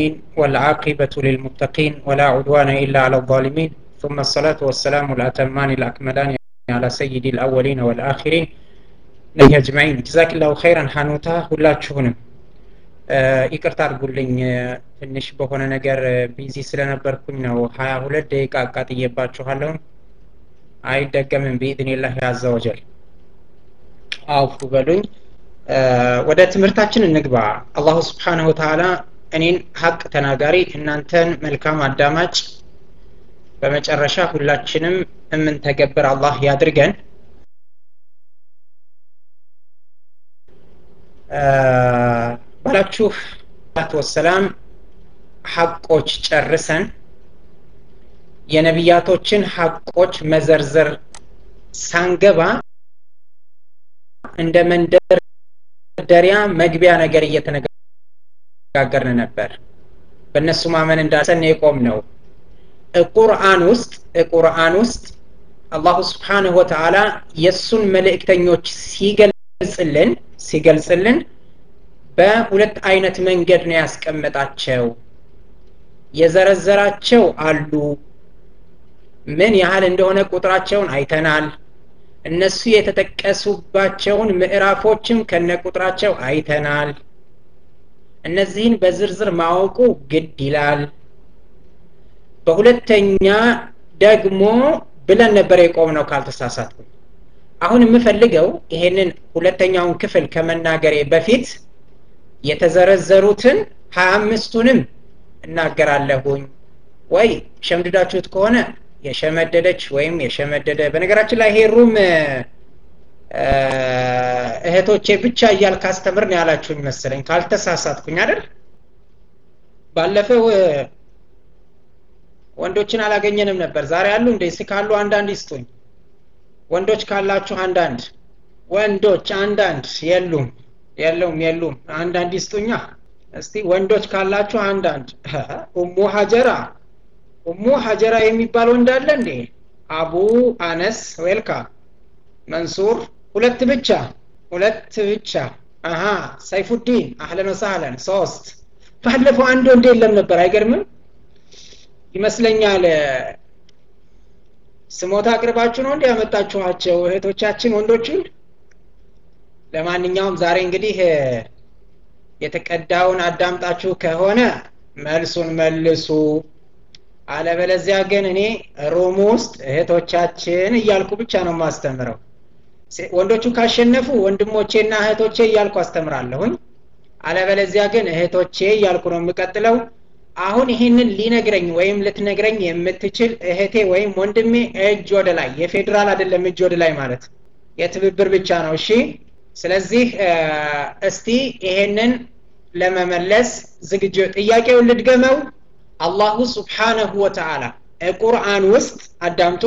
والعاقبة للمتقين ولا عدوان إلا على الظالمين ثم الصلاة والسلام الأتمان الأكملان على سيد الأولين والآخرين ነቢይ አጅማዒን ጀዛኪላሁ ኸይረን ሀኑታ ሁላችሁንም ይቅርታ አድርጉልኝ ትንሽ በሆነ ነገር ቢዚ ስለነበርኩኝ ነው ሀያ ሁለት ደቂቃ አቃጥዬባችኋለሁ አይደገምም ቢኢዝኒላህ አዘ ወጀል አውፉ በሉኝ ወደ ትምህርታችን እንግባ አላሁ ስብሓንሁ ወተዓላ እኔን ሀቅ ተናጋሪ እናንተን መልካም አዳማጭ በመጨረሻ ሁላችንም የምንተገብር አላህ ያድርገን ባላችሁ ወሰላም ሀቆች ጨርሰን የነቢያቶችን ሀቆች መዘርዘር ሳንገባ እንደ መንደርደሪያ መግቢያ ነገር እየተነጋገርን ነበር በእነሱ ማመን እንዳሰን የቆም ነው ቁርአን ውስጥ ቁርአን ውስጥ አላሁ ስብሓንሁ ወተዓላ የእሱን መልእክተኞች ሲገልጽልን ሲገልጽልን በሁለት አይነት መንገድ ነው ያስቀመጣቸው የዘረዘራቸው አሉ ምን ያህል እንደሆነ ቁጥራቸውን አይተናል እነሱ የተጠቀሱባቸውን ምዕራፎችም ከነ ቁጥራቸው አይተናል እነዚህን በዝርዝር ማወቁ ግድ ይላል በሁለተኛ ደግሞ ብለን ነበር የቆም ነው ካልተሳሳትኩ አሁን የምፈልገው ይሄንን ሁለተኛውን ክፍል ከመናገሬ በፊት የተዘረዘሩትን ሀያ አምስቱንም እናገራለሁኝ ወይ ሸምድዳችሁት ከሆነ የሸመደደች ወይም የሸመደደ በነገራችን ላይ ይሄ ሩም እህቶቼ ብቻ እያልክ አስተምር ነው ያላችሁኝ መሰለኝ ካልተሳሳትኩኝ አይደል ባለፈው ወንዶችን አላገኘንም ነበር ዛሬ አሉ እንደ ስ ካሉ አንዳንድ ይስጡኝ ወንዶች ካላችሁ አንዳንድ ወንዶች አንዳንድ የሉም የለውም የሉም አንዳንድ ይስጡኛ እስቲ ወንዶች ካላችሁ አንዳንድ ኡሙ ሀጀራ ኡሙ ሀጀራ የሚባል ወንድ አለ እንዴ አቡ አነስ ዌልካ መንሱር ሁለት ብቻ ሁለት ብቻ አሀ ሰይፉዲን አህለን ወሳህለን ሶስት ባለፈው አንድ ወንድ የለም ነበር አይገርምም ይመስለኛል ስሞታ አቅርባችሁ ነው እንዲ ያመጣችኋቸው እህቶቻችን ወንዶቹን ለማንኛውም ዛሬ እንግዲህ የተቀዳውን አዳምጣችሁ ከሆነ መልሱን መልሱ አለበለዚያ ግን እኔ ሮም ውስጥ እህቶቻችን እያልኩ ብቻ ነው ማስተምረው ወንዶቹ ካሸነፉ ወንድሞቼና እህቶቼ እያልኩ አስተምራለሁኝ አለበለዚያ ግን እህቶቼ እያልኩ ነው የምቀጥለው አሁን ይህንን ሊነግረኝ ወይም ልትነግረኝ የምትችል እህቴ ወይም ወንድሜ እጅ ወደ ላይ የፌዴራል አይደለም እጅ ወደ ላይ ማለት የትብብር ብቻ ነው እሺ ስለዚህ እስቲ ይሄንን ለመመለስ ዝግጁ ጥያቄውን ልድገመው አላሁ ስብሓነሁ ወተዓላ ቁርአን ውስጥ አዳምጡ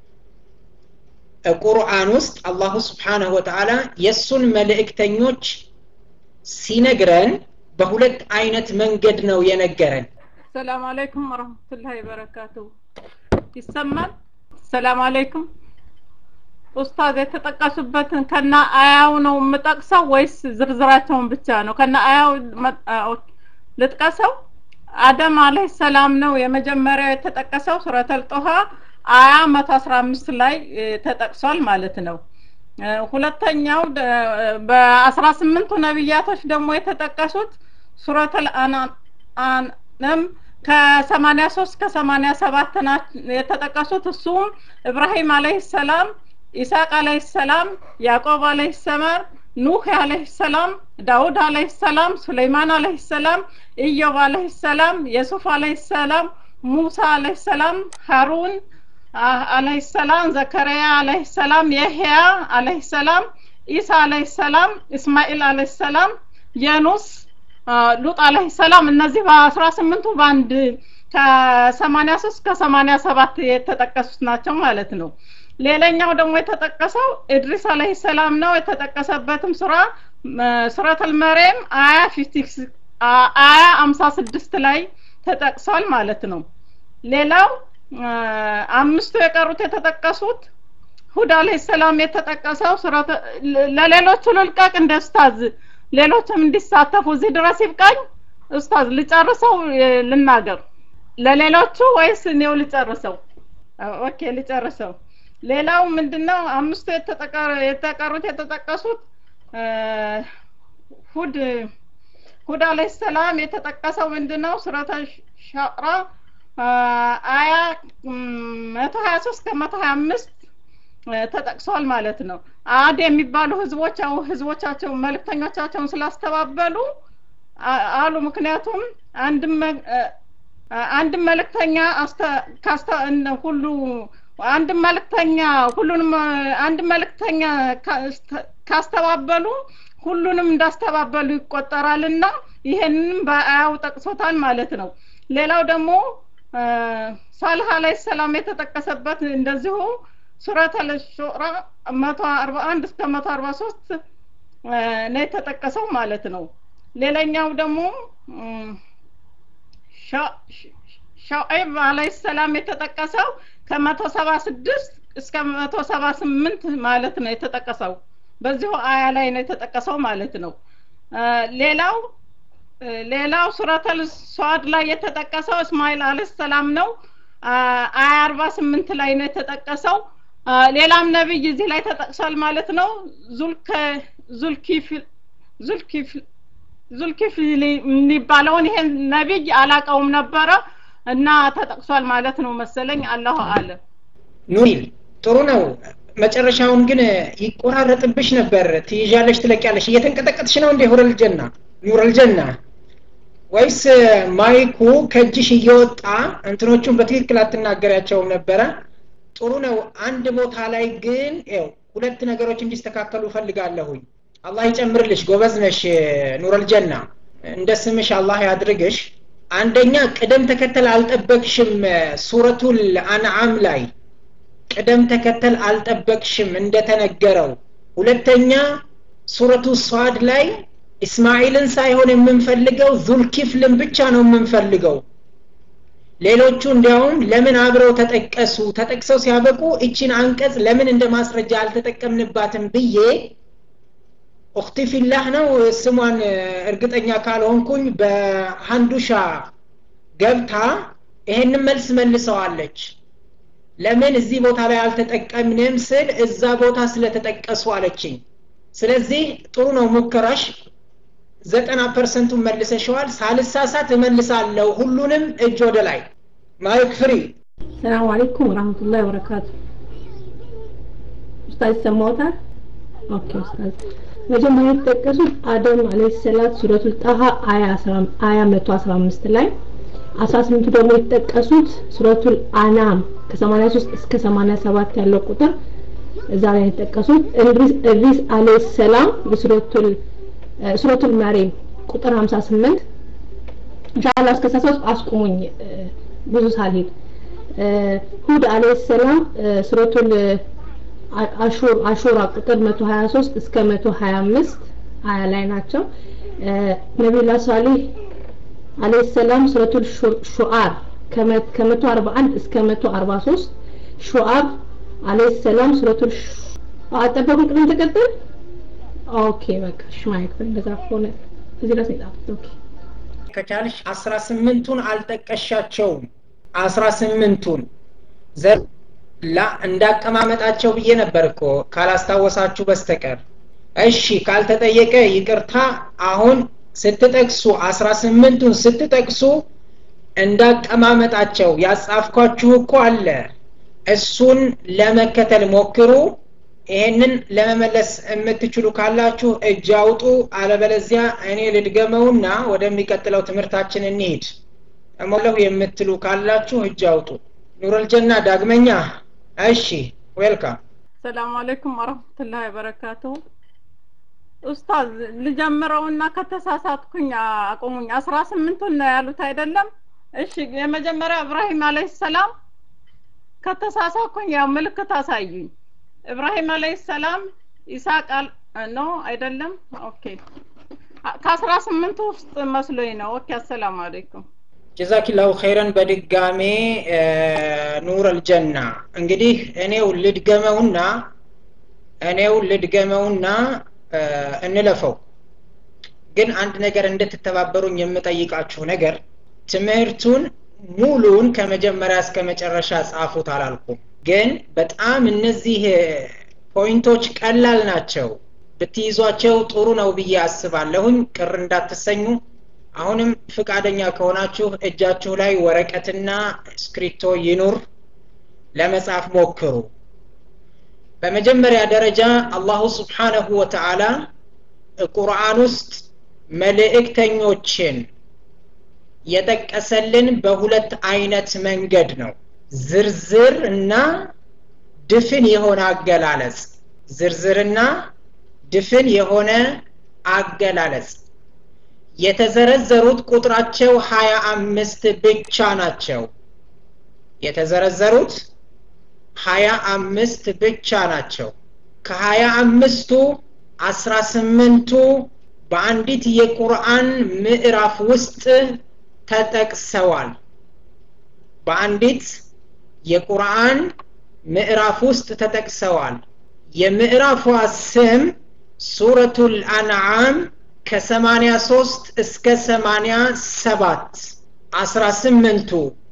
ቁርአን ውስጥ አላሁ ስብሓነሁ ወተዓላ የእሱን መልእክተኞች ሲነግረን በሁለት አይነት መንገድ ነው የነገረን ሰላም አለይኩም ወረህመቱላሂ ወበረካቱ ይሰማል ሰላም አለይኩም ኡስታዝ የተጠቀሱበትን ከና አያው ነው የምጠቅሰው ወይስ ዝርዝራቸውን ብቻ ነው ከና አያው ልጥቀሰው አደም አለህ ሰላም ነው የመጀመሪያው የተጠቀሰው ሱረተል ጦሃ አያ መቶ አስራ አምስት ላይ ተጠቅሷል ማለት ነው ሁለተኛው በአስራ ስምንቱ ነቢያቶች ደግሞ የተጠቀሱት ሱረተል አናም ከሰማኒያ ሶስት ከሰማኒያ ሰባት የተጠቀሱት እሱም እብራሂም አለህ ሰላም ኢሳቅ አለህ ሰላም ያዕቆብ አለህ ሰመር ኑህ አለህ ሰላም ዳውድ አለህ ሰላም ሱለይማን አለህ ሰላም ኢዮብ አለህ ሰላም የሱፍ አለህ ሰላም ሙሳ አለህ ሰላም ሃሩን አለህ ሰላም ዘከርያ አለህ ሰላም የህያ አለህ ሰላም ኢሳ አለህ ሰላም እስማኤል አለህ ሰላም የኑስ ሉጥ አለህ ሰላም እነዚህ በአስራ ስምንቱ በአንድ ከሰማኒያ ሶስት ከሰማኒያ ሰባት የተጠቀሱት ናቸው ማለት ነው ሌላኛው ደግሞ የተጠቀሰው እድሪስ አለህ ሰላም ነው የተጠቀሰበትም ሱራ ሱረተል መርየም አያ አያ አምሳ ስድስት ላይ ተጠቅሷል ማለት ነው ሌላው አምስቱ የቀሩት የተጠቀሱት ሁድ አለህ ሰላም የተጠቀሰው ለሌሎቹ ልልቀቅ እንደ ኡስታዝ ሌሎችም እንዲሳተፉ እዚህ ድረስ ይብቃኝ ኡስታዝ ልጨርሰው ልናገር ለሌሎቹ ወይስ እኔው ልጨርሰው? ኦኬ ልጨርሰው። ሌላው ምንድነው አምስቱ የተቀሩት የተጠቀሱት ሁድ ሁድ አለይሂ ሰላም የተጠቀሰው ምንድነው ሱረተ ሻዕራ አያ መቶ ሀያ ሶስት ከመቶ ሀያ አምስት ተጠቅሷል ማለት ነው። አድ የሚባሉ ህዝቦች ህዝቦቻቸው መልእክተኞቻቸውን ስላስተባበሉ አሉ። ምክንያቱም አንድም አንድም መልእክተኛ ሁሉ አንድ መልእክተኛ ሁሉንም አንድ መልእክተኛ ካስተባበሉ ሁሉንም እንዳስተባበሉ ይቆጠራልና ይሄንንም በአያው ጠቅሶታል ማለት ነው። ሌላው ደግሞ ሳልህ አለይሂ ሰላም የተጠቀሰበት እንደዚሁ ሱረት አልሹራ መቶ አርባ አንድ እስከ መቶ አርባ ሶስት ነው የተጠቀሰው ማለት ነው። ሌላኛው ደግሞ ሻዒብ አለይሂ ሰላም የተጠቀሰው ከመቶ ሰባ ስድስት እስከ መቶ ሰባ ስምንት ማለት ነው የተጠቀሰው በዚሁ አያ ላይ ነው የተጠቀሰው ማለት ነው። ሌላው ሌላው ሱረተል ሷድ ላይ የተጠቀሰው እስማኤል አለይሂ ሰላም ነው። አያ አርባ ስምንት ላይ ነው የተጠቀሰው። ሌላም ነብይ እዚህ ላይ ተጠቅሷል ማለት ነው። ዙልከ ዙልኪፍል ዙልኪፍል ዙልኪፍል የሚባለውን ይሄን ነብይ አላቀውም ነበረ እና ተጠቅሷል ማለት ነው መሰለኝ። አላሁ አለም። ኑሪል ጥሩ ነው። መጨረሻውን ግን ይቆራረጥብሽ ነበር። ትይዣለሽ፣ ትለቂያለሽ። እየተንቀጠቀጥሽ ነው እንዴ? ሁረል ጀና ኑረል ጀና ወይስ ማይኩ ከእጅሽ እየወጣ እንትኖቹን በትክክል አትናገሪያቸውም ነበረ? ጥሩ ነው። አንድ ቦታ ላይ ግን ው ሁለት ነገሮች እንዲስተካከሉ እፈልጋለሁኝ። አላህ ይጨምርልሽ፣ ጎበዝ ነሽ ኑረል ጀና። እንደ ስምሽ አላህ ያድርግሽ። አንደኛ ቅደም ተከተል አልጠበቅሽም። ሱረቱል አንዓም ላይ ቅደም ተከተል አልጠበቅሽም እንደተነገረው። ሁለተኛ ሱረቱ ሷድ ላይ እስማኤልን ሳይሆን የምንፈልገው ዙልኪፍልን ብቻ ነው የምንፈልገው። ሌሎቹ እንዲያውም ለምን አብረው ተጠቀሱ? ተጠቅሰው ሲያበቁ እቺን አንቀጽ ለምን እንደ ማስረጃ አልተጠቀምንባትም ብዬ ኡክቲ ፊላህ ነው ስሟን እርግጠኛ ካልሆንኩኝ በሀንዱሻ ገብታ ይሄንን መልስ መልሰዋለች። ለምን እዚህ ቦታ ላይ አልተጠቀምንም ስል እዛ ቦታ ስለተጠቀሱ አለችኝ። ስለዚህ ጥሩ ነው ሙከራሽ። ዘጠና ፐርሰንቱን መልሰሸዋል። ሳልሳሳት እመልሳለሁ ሁሉንም እጅ ወደ ላይ። ማይክ ፍሪ። ሰላም አለይኩም ወራህመቱላሂ ወበረካቱ። ኡስታዝ ይሰማዎታል? ኦኬ ኡስታዝ። መጀመሪያ የተጠቀሱት አደም አለይሂ ሰላት ሱረቱል ጣሃ አያ 115 ላይ 18ቱ ደግሞ የተጠቀሱት ሱረቱል አናም ከ83 እስከ 87 ያለው ቁጥር እዛ ላይ የተጠቀሱት እንድሪስ እድሪስ አለይሂ ሰላም የሱረቱል ሱረቱል መሪም ቁጥር 58 ኢንሻአላህ እስከ 63 አስቁሙኝ ብዙ ሳልሄድ ሁድ አለይሂ ሰላም ሱረቱል አሹር አሹራ ቁጥር 123 እስከ 125 አያ ላይ ናቸው ነቢዩላህ ሷሊህ አለይሂ ሰላም ሱረቱል ሹዓር ከ141 እስከ 143 ሹዓር አለይሂ ሰላም ሱረቱል አጠበቁ ቅደም ተከተል ኦኬ በቃ እሺ ማይክ እንደዛ ከሆነ እዚህ ድረስ ነው የጻፍኩት ኦኬ ከቻልሽ አስራ ስምንቱን አልጠቀሻቸውም አስራ ስምንቱን ዘር ላ እንዳቀማመጣቸው ብዬ ነበር እኮ ካላስታወሳችሁ በስተቀር እሺ ካልተጠየቀ ይቅርታ አሁን ስትጠቅሱ አስራ ስምንቱን ስትጠቅሱ እንዳቀማመጣቸው ያጻፍኳችሁ እኮ አለ እሱን ለመከተል ሞክሩ ይሄንን ለመመለስ የምትችሉ ካላችሁ እጅ አውጡ አለበለዚያ እኔ ልድገመውና ወደሚቀጥለው ትምህርታችን እንሂድ እሞለሁ የምትሉ ካላችሁ እጅ አውጡ ኑረል ጀና ዳግመኛ እሺ ዌልካም ሰላም አለይኩም ወረህመቱላሂ ወበረካቱሁ ኡስታዝ ልጀምረውና ከተሳሳትኩኝ አቁሙኝ አስራ ስምንቱን ነው ያሉት አይደለም እሺ የመጀመሪያ እብራሂም አለይሂ ሰላም ከተሳሳትኩኝ ያው ምልክት አሳዩኝ እብራሂም አለይሂ ሰላም ኢሳቅ ኖ አይደለም ኦኬ ከአስራ ስምንቱ ውስጥ መስሎኝ ነው ኦኬ አሰላሙ አለይኩም ጀዛኪላሁ ኸይረን በድጋሜ ኑር አልጀና እንግዲህ እኔው ልድገመውና እኔው ልድገመውና እንለፈው ግን አንድ ነገር እንድትተባበሩኝ የምጠይቃችሁ ነገር ትምህርቱን ሙሉን ከመጀመሪያ እስከ መጨረሻ ጻፉት አላልኩም ግን በጣም እነዚህ ፖይንቶች ቀላል ናቸው ብትይዟቸው ጥሩ ነው ብዬ አስባለሁኝ ቅር እንዳትሰኙ አሁንም ፍቃደኛ ከሆናችሁ እጃችሁ ላይ ወረቀትና ስክሪፕቶ ይኑር ለመጻፍ ሞክሩ በመጀመሪያ ደረጃ አላሁ ስብሓነሁ ወተዓላ ቁርአን ውስጥ መልእክተኞችን የጠቀሰልን በሁለት አይነት መንገድ ነው ዝርዝር እና ድፍን የሆነ አገላለጽ ዝርዝርና ድፍን የሆነ አገላለጽ የተዘረዘሩት ቁጥራቸው ሀያ አምስት ብቻ ናቸው የተዘረዘሩት ሀያ አምስት ብቻ ናቸው ከሀያ አምስቱ አስራ ስምንቱ በአንዲት የቁርአን ምዕራፍ ውስጥ ተጠቅሰዋል በአንዲት የቁርአን ምዕራፍ ውስጥ ተጠቅሰዋል የምዕራፏ ስም ሱረቱል አንዓም ከሰማንያ ሶስት እስከ ሰማንያ ሰባት አስራ ስምንቱ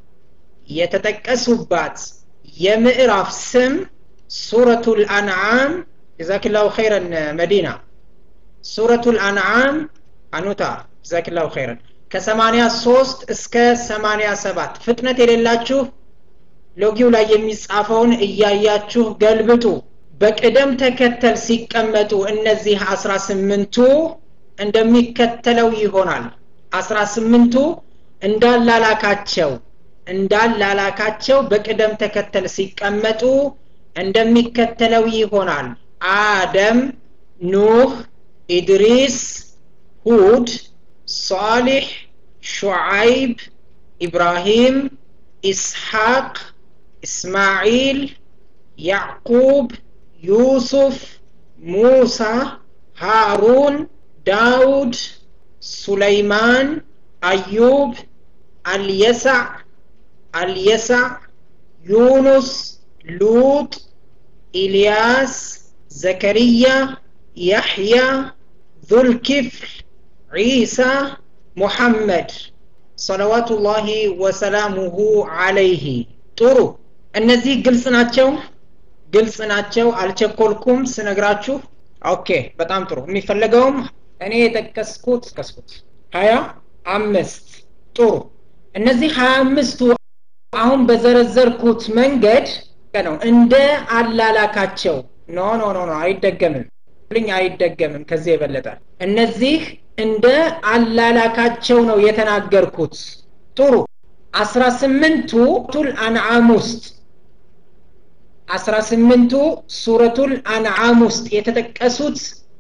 የተጠቀሱባት የምዕራፍ ስም ሱረቱል አንዓም ጀዛክላሁ ኸይረን መዲና ሱረቱል አንዓም አኑታ ጀዛክላሁ ኸይረን ከሰማንያ ሶስት እስከ ሰማንያ ሰባት ፍጥነት የሌላችሁ ሎጊው ላይ የሚጻፈውን እያያችሁ ገልብጡ በቅደም ተከተል ሲቀመጡ እነዚህ አስራ ስምንቱ እንደሚከተለው ይሆናል አስራ ስምንቱ እንዳላላካቸው እንዳላላካቸው በቅደም ተከተል ሲቀመጡ እንደሚከተለው ይሆናል አደም ኑህ ኢድሪስ ሁድ صالح شعيب إبراهيم إسحاق إسماعيل يعقوب يوسف موسى هارون داود سليمان أيوب اليسع اليسع يونس لوط إلياس زكريا يحيى ذو الكفل عيسى محمد صلوات الله وسلامه عليه ጥሩ እነዚህ ግልጽ ናቸው ግልጽ ናቸው አልቸኮልኩም ስነግራችሁ ኦኬ በጣም ጥሩ የሚፈለገውም እኔ የጠቀስኩት ጠቀስኩት ሀያ አምስት ጥሩ እነዚህ ሀያ አምስቱ አሁን በዘረዘርኩት መንገድ ነው እንደ አላላካቸው ኖ ኖ ኖ ኖ አይደገምም ልኝ አይደገምም ከዚህ የበለጠ እነዚህ እንደ አላላካቸው ነው የተናገርኩት ጥሩ አስራ ስምንቱ ቱል አንዓም ውስጥ አስራ ስምንቱ ሱረቱል አንዓም ውስጥ የተጠቀሱት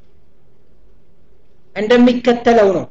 እንደሚከተለው ነው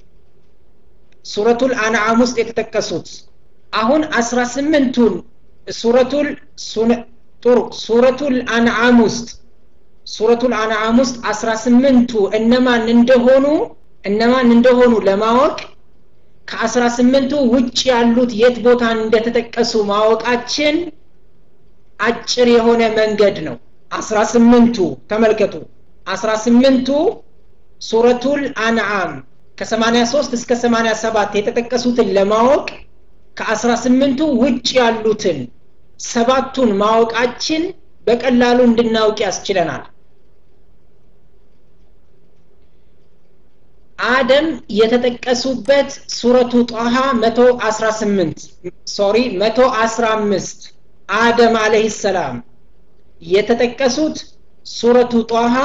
ሱረቱል አንዓም ውስጥ የተጠቀሱት አሁን አስራ ስምንቱን ሱረቱል ጥሩ ሱረቱል አንዓም ውስጥ ሱረቱል አንዓም ውስጥ አስራ ስምንቱ እነማን እንደሆኑ እነማን እንደሆኑ ለማወቅ ከአስራ ስምንቱ ውጭ ያሉት የት ቦታ እንደተጠቀሱ ማወቃችን አጭር የሆነ መንገድ ነው አስራ ስምንቱ ተመልከቱ አስራ ስምንቱ ሱረቱል አንዓም ከሰማንያ ሶስት እስከ ሰማንያ ሰባት የተጠቀሱትን ለማወቅ ከአስራ ስምንቱ ውጭ ያሉትን ሰባቱን ማወቃችን በቀላሉ እንድናውቅ ያስችለናል አደም የተጠቀሱበት ሱረቱ ጣሃ 118 ሶሪ 115 አደም አለህ ሰላም የተጠቀሱት ሱረቱ ጣሃ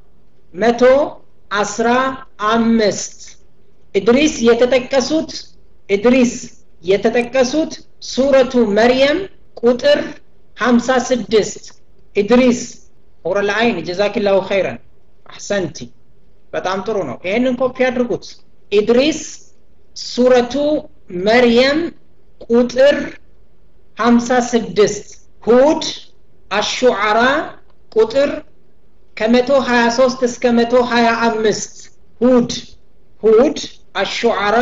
115 ኢድሪስ የተጠቀሱት ኢድሪስ የተጠቀሱት ሱረቱ መርየም ቁጥር 56 ኢድሪስ ኡረል አይን ጀዛኪላሁ ኸይረን አሕሰንቲ በጣም ጥሩ ነው ይሄንን ኮፒ አድርጉት ኢድሪስ ሱረቱ መርየም ቁጥር 56 ሁድ አሹዓራ ቁጥር ከ123 እስከ 125 ሁድ ሁድ አሹዓራ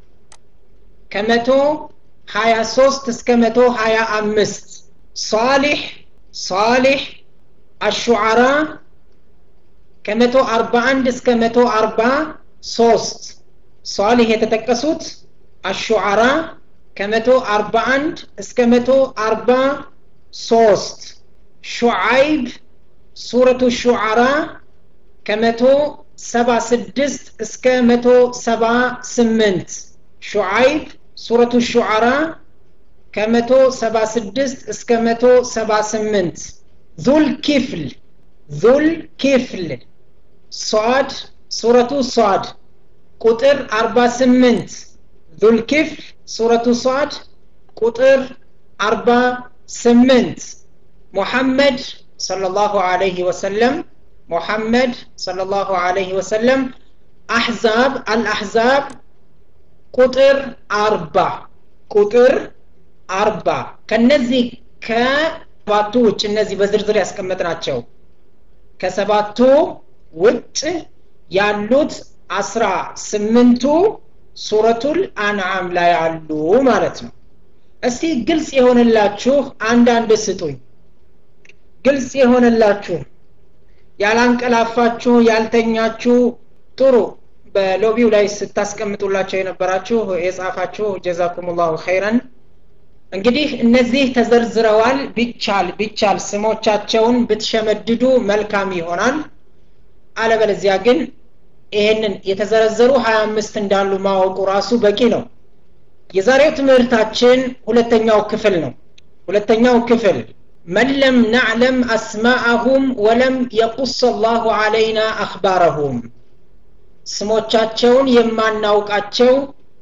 ከ123 እስከ 125 صالح صالح الشعراء ከመቶ አርባ አንድ እስከ መቶ አርባ ሶስት ሷሊህ የተጠቀሱት አሹዓራ ከመቶ አርባ አንድ እስከ መቶ አርባ ሶስት ሹዓይብ ሱረቱ ሹዓራ ከመቶ ሰባ ስድስት እስከ መቶ ሰባ ስምንት ሹዓይብ ሱረቱ ሹዓራ ከመቶ ሰባ ስድስት እስከ መቶ ሰባ ስምንት ዙል ኪፍል ዙል ኪፍል ሷድ ሱረቱ ሷድ ቁጥር አርባ ስምንት ዙል ኪፍል ሱረቱ ሷድ ቁጥር አርባ ስምንት ሙሐመድ ሰለላሁ ዐለይሂ ወሰለም ሙሐመድ ሰለላሁ ዐለይሂ ወሰለም አሕዛብ አልአሕዛብ ቁጥር አርባ ቁጥር አርባ ከነዚህ ከሰባቱ ውጭ እነዚህ በዝርዝር ያስቀመጥናቸው ከሰባቱ ውጭ ያሉት አስራ ስምንቱ ሱረቱል አንዓም ላይ አሉ ማለት ነው እስቲ ግልጽ የሆነላችሁ አንዳንድ ስጡኝ ግልጽ የሆነላችሁ ያላንቀላፋችሁ ያልተኛችሁ ጥሩ በሎቢው ላይ ስታስቀምጡላቸው የነበራችሁ የጻፋችሁ ጀዛኩሙላሁ ኸይረን እንግዲህ እነዚህ ተዘርዝረዋል ቢቻል ቢቻል ስሞቻቸውን ብትሸመድዱ መልካም ይሆናል አለበለዚያ ግን ይሄንን የተዘረዘሩ ሀያ አምስት እንዳሉ ማወቁ ራሱ በቂ ነው የዛሬው ትምህርታችን ሁለተኛው ክፍል ነው ሁለተኛው ክፍል من لم نعلم أسماءهم ولم يقص الله علينا أخبارهم ስሞቻቸውን የማናውቃቸው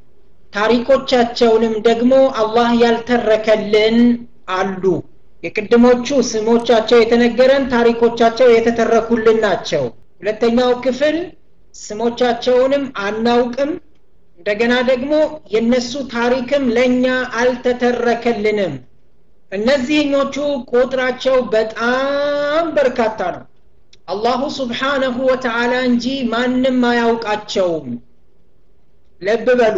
ታሪኮቻቸውንም ደግሞ አላህ ያልተረከልን አሉ የቅድሞቹ ስሞቻቸው የተነገረን ታሪኮቻቸው የተተረኩልን ናቸው ሁለተኛው ክፍል ስሞቻቸውንም አናውቅም እንደገና ደግሞ የነሱ ታሪክም ለእኛ አልተተረከልንም እነዚህኞቹ ቁጥራቸው በጣም በርካታ ነው አላሁ ስብሓነሁ ወተዓላ እንጂ ማንም አያውቃቸውም ለብ በሉ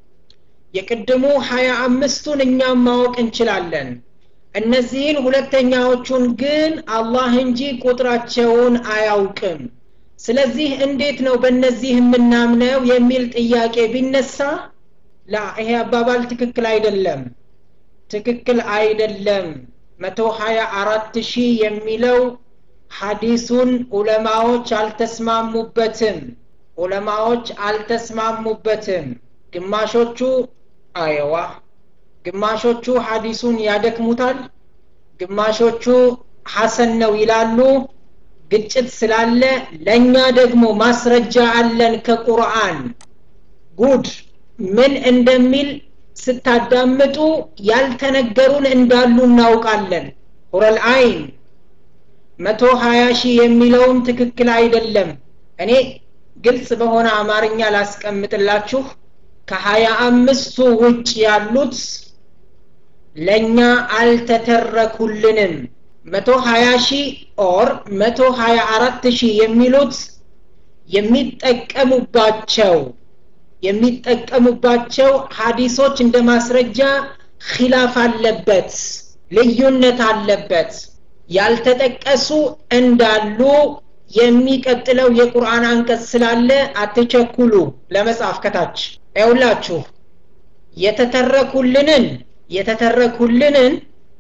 የቅድሙ ሀያ አምስቱን እኛም ማወቅ እንችላለን እነዚህን ሁለተኛዎቹን ግን አላህ እንጂ ቁጥራቸውን አያውቅም ስለዚህ እንዴት ነው በእነዚህ የምናምነው የሚል ጥያቄ ቢነሳ ላ ይሄ አባባል ትክክል አይደለም ትክክል አይደለም መቶ ሀያ አራት ሺህ የሚለው ሐዲሱን ዑለማዎች አልተስማሙበትም ዑለማዎች አልተስማሙበትም ግማሾቹ አየዋ ግማሾቹ ሐዲሱን ያደክሙታል ግማሾቹ ሐሰን ነው ይላሉ ግጭት ስላለ ለእኛ ደግሞ ማስረጃ አለን ከቁርአን ጉድ ምን እንደሚል ስታዳምጡ ያልተነገሩን እንዳሉ እናውቃለን ሁረል አይን መቶ ሀያ ሺህ የሚለውም ትክክል አይደለም እኔ ግልጽ በሆነ አማርኛ ላስቀምጥላችሁ ከሀያ አምስቱ ውጭ ያሉት ለእኛ አልተተረኩልንም መቶ ሀያ ሺህ ኦር መቶ ሀያ አራት ሺህ የሚሉት የሚጠቀሙባቸው የሚጠቀሙባቸው ሀዲሶች እንደ ማስረጃ ኪላፍ አለበት ልዩነት አለበት ያልተጠቀሱ እንዳሉ የሚቀጥለው የቁርአን አንቀጽ ስላለ አትቸኩሉ ለመጻፍ ከታች ያውላችሁ የተተረኩልንን የተተረኩልንን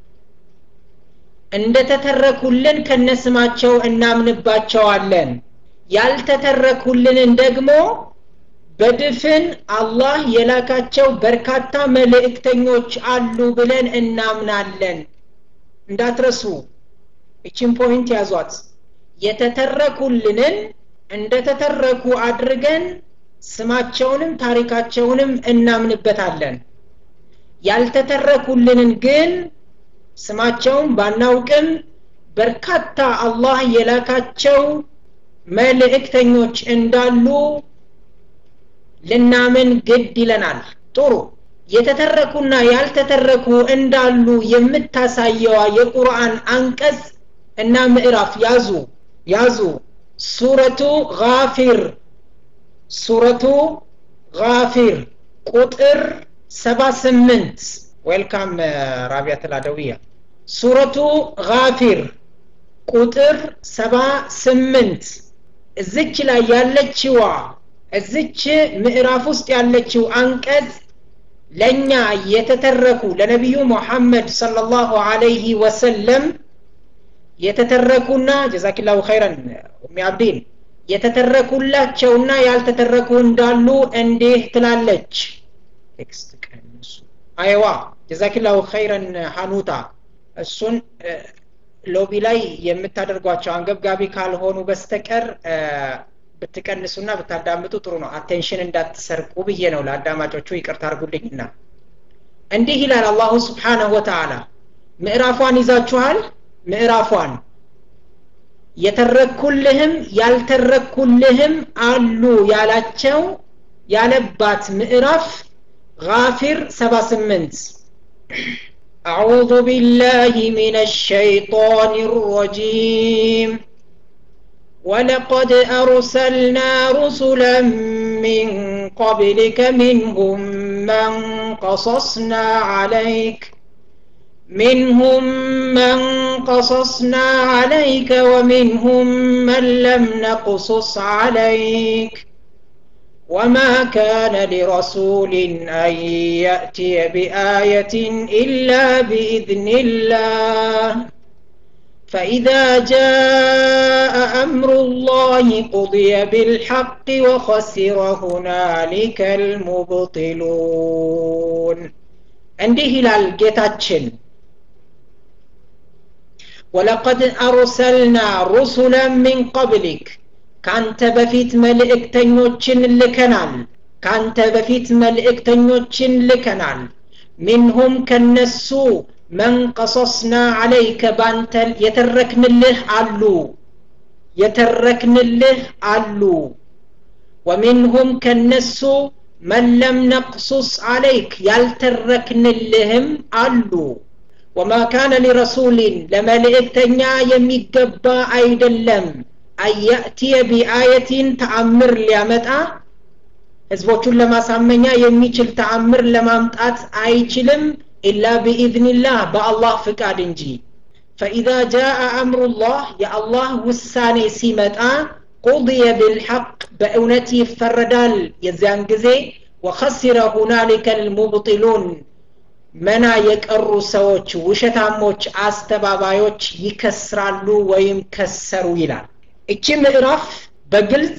እንደተተረኩልን ከነስማቸው እናምንባቸዋለን ያልተተረኩልንን ደግሞ በድፍን አላህ የላካቸው በርካታ መልእክተኞች አሉ ብለን እናምናለን እንዳትረሱ እችን ፖይንት ያዟት የተተረኩልንን እንደተተረኩ አድርገን ስማቸውንም ታሪካቸውንም እናምንበታለን ያልተተረኩልንን ግን ስማቸውን ባናውቅም በርካታ አላህ የላካቸው መልእክተኞች እንዳሉ ልናምን ግድ ይለናል ጥሩ የተተረኩና ያልተተረኩ እንዳሉ የምታሳየዋ የቁርአን አንቀጽ እና ምዕራፍ ያዙ ያዙ ሱረቱ ጋፊር ሱረቱ ጋፊር ቁጥር ሰባ ስምንት ዌልካም ራቢያ ትላደውያ ሱረቱ ጋፊር ቁጥር ሰባ ስምንት እዝች ላይ ያለችዋ እዝች ምዕራፍ ውስጥ ያለችው አንቀጽ ለእኛ የተተረኩ ለነቢዩ ሙሐመድ ሰለላሁ አለይህ ወሰለም የተተረኩና ጀዛኪላሁ ኸይረን ኡሚ አብዲን የተተረኩላቸውና ያልተተረኩ እንዳሉ እንዲህ ትላለች ቴክስት ቀንሱ አይዋ ጀዛኪላሁ ኸይረን ሀኑታ እሱን ሎቢ ላይ የምታደርጓቸው አንገብጋቢ ካልሆኑ በስተቀር ብትቀንሱና ብታዳምጡ ጥሩ ነው አቴንሽን እንዳትሰርቁ ብዬ ነው ለአዳማጮቹ ይቅርታ አርጉልኝና እንዲህ ይላል አላሁ ስብሓነሁ ወተዓላ ምዕራፏን ይዛችኋል ምዕራፏን የተረኩልህም ያልተረኩልህም አሉ ያላቸው ያለባት ምዕራፍ ጋፊር ሰባ ስምንት أعوذ بالله من الشيطان الرجيم ولقد أرسلنا رسلا من قبلك منهم من قصصنا عليك منهم من قصصنا عليك ومنهم من لم نقصص عليك وما كان لرسول أن يأتي بآية إلا بإذن الله فإذا جاء أمر الله قضي بالحق وخسر هنالك المبطلون እንዲህ ይላል ጌታችን ወለቀድ አርሰልና ሩሱለን ሚን ቀብሊክ ካንተ በፊት መልእክተኞችን ልከናል ካንተ በፊት መልእክተኞችን ልከናል ሚንሁም ከነሱ መን ቀሰስና አለይከ ባንተ የተረክንልህ አሉ የተረክንልህ አሉ ወሚንሁም ከነሱ መን ለም ነቅሱስ አለይክ ያልተረክንልህም አሉ ወማ ካነ ሊረሱሊን ለመልእክተኛ የሚገባ አይደለም አያእትየ ቢአየቲን ተአምር ሊያመጣ ህዝቦቹን ለማሳመኛ የሚችል ተአምር ለማምጣት አይችልም ኢላ ቢኢዝኒላህ በአላህ ፍቃድ እንጂ ፈኢዛ ጃአ አምሩላህ የአላህ ውሳኔ ሲመጣ ቁضየ ብልሐቅ በእውነት ይፈረዳል የዚያን ጊዜ ወኸሲረ ሁናሊከ ልሙብጢሉን መና የቀሩ ሰዎች ውሸታሞች አስተባባዮች ይከስራሉ ወይም ከሰሩ ይላል እቺ ምዕራፍ በግልጽ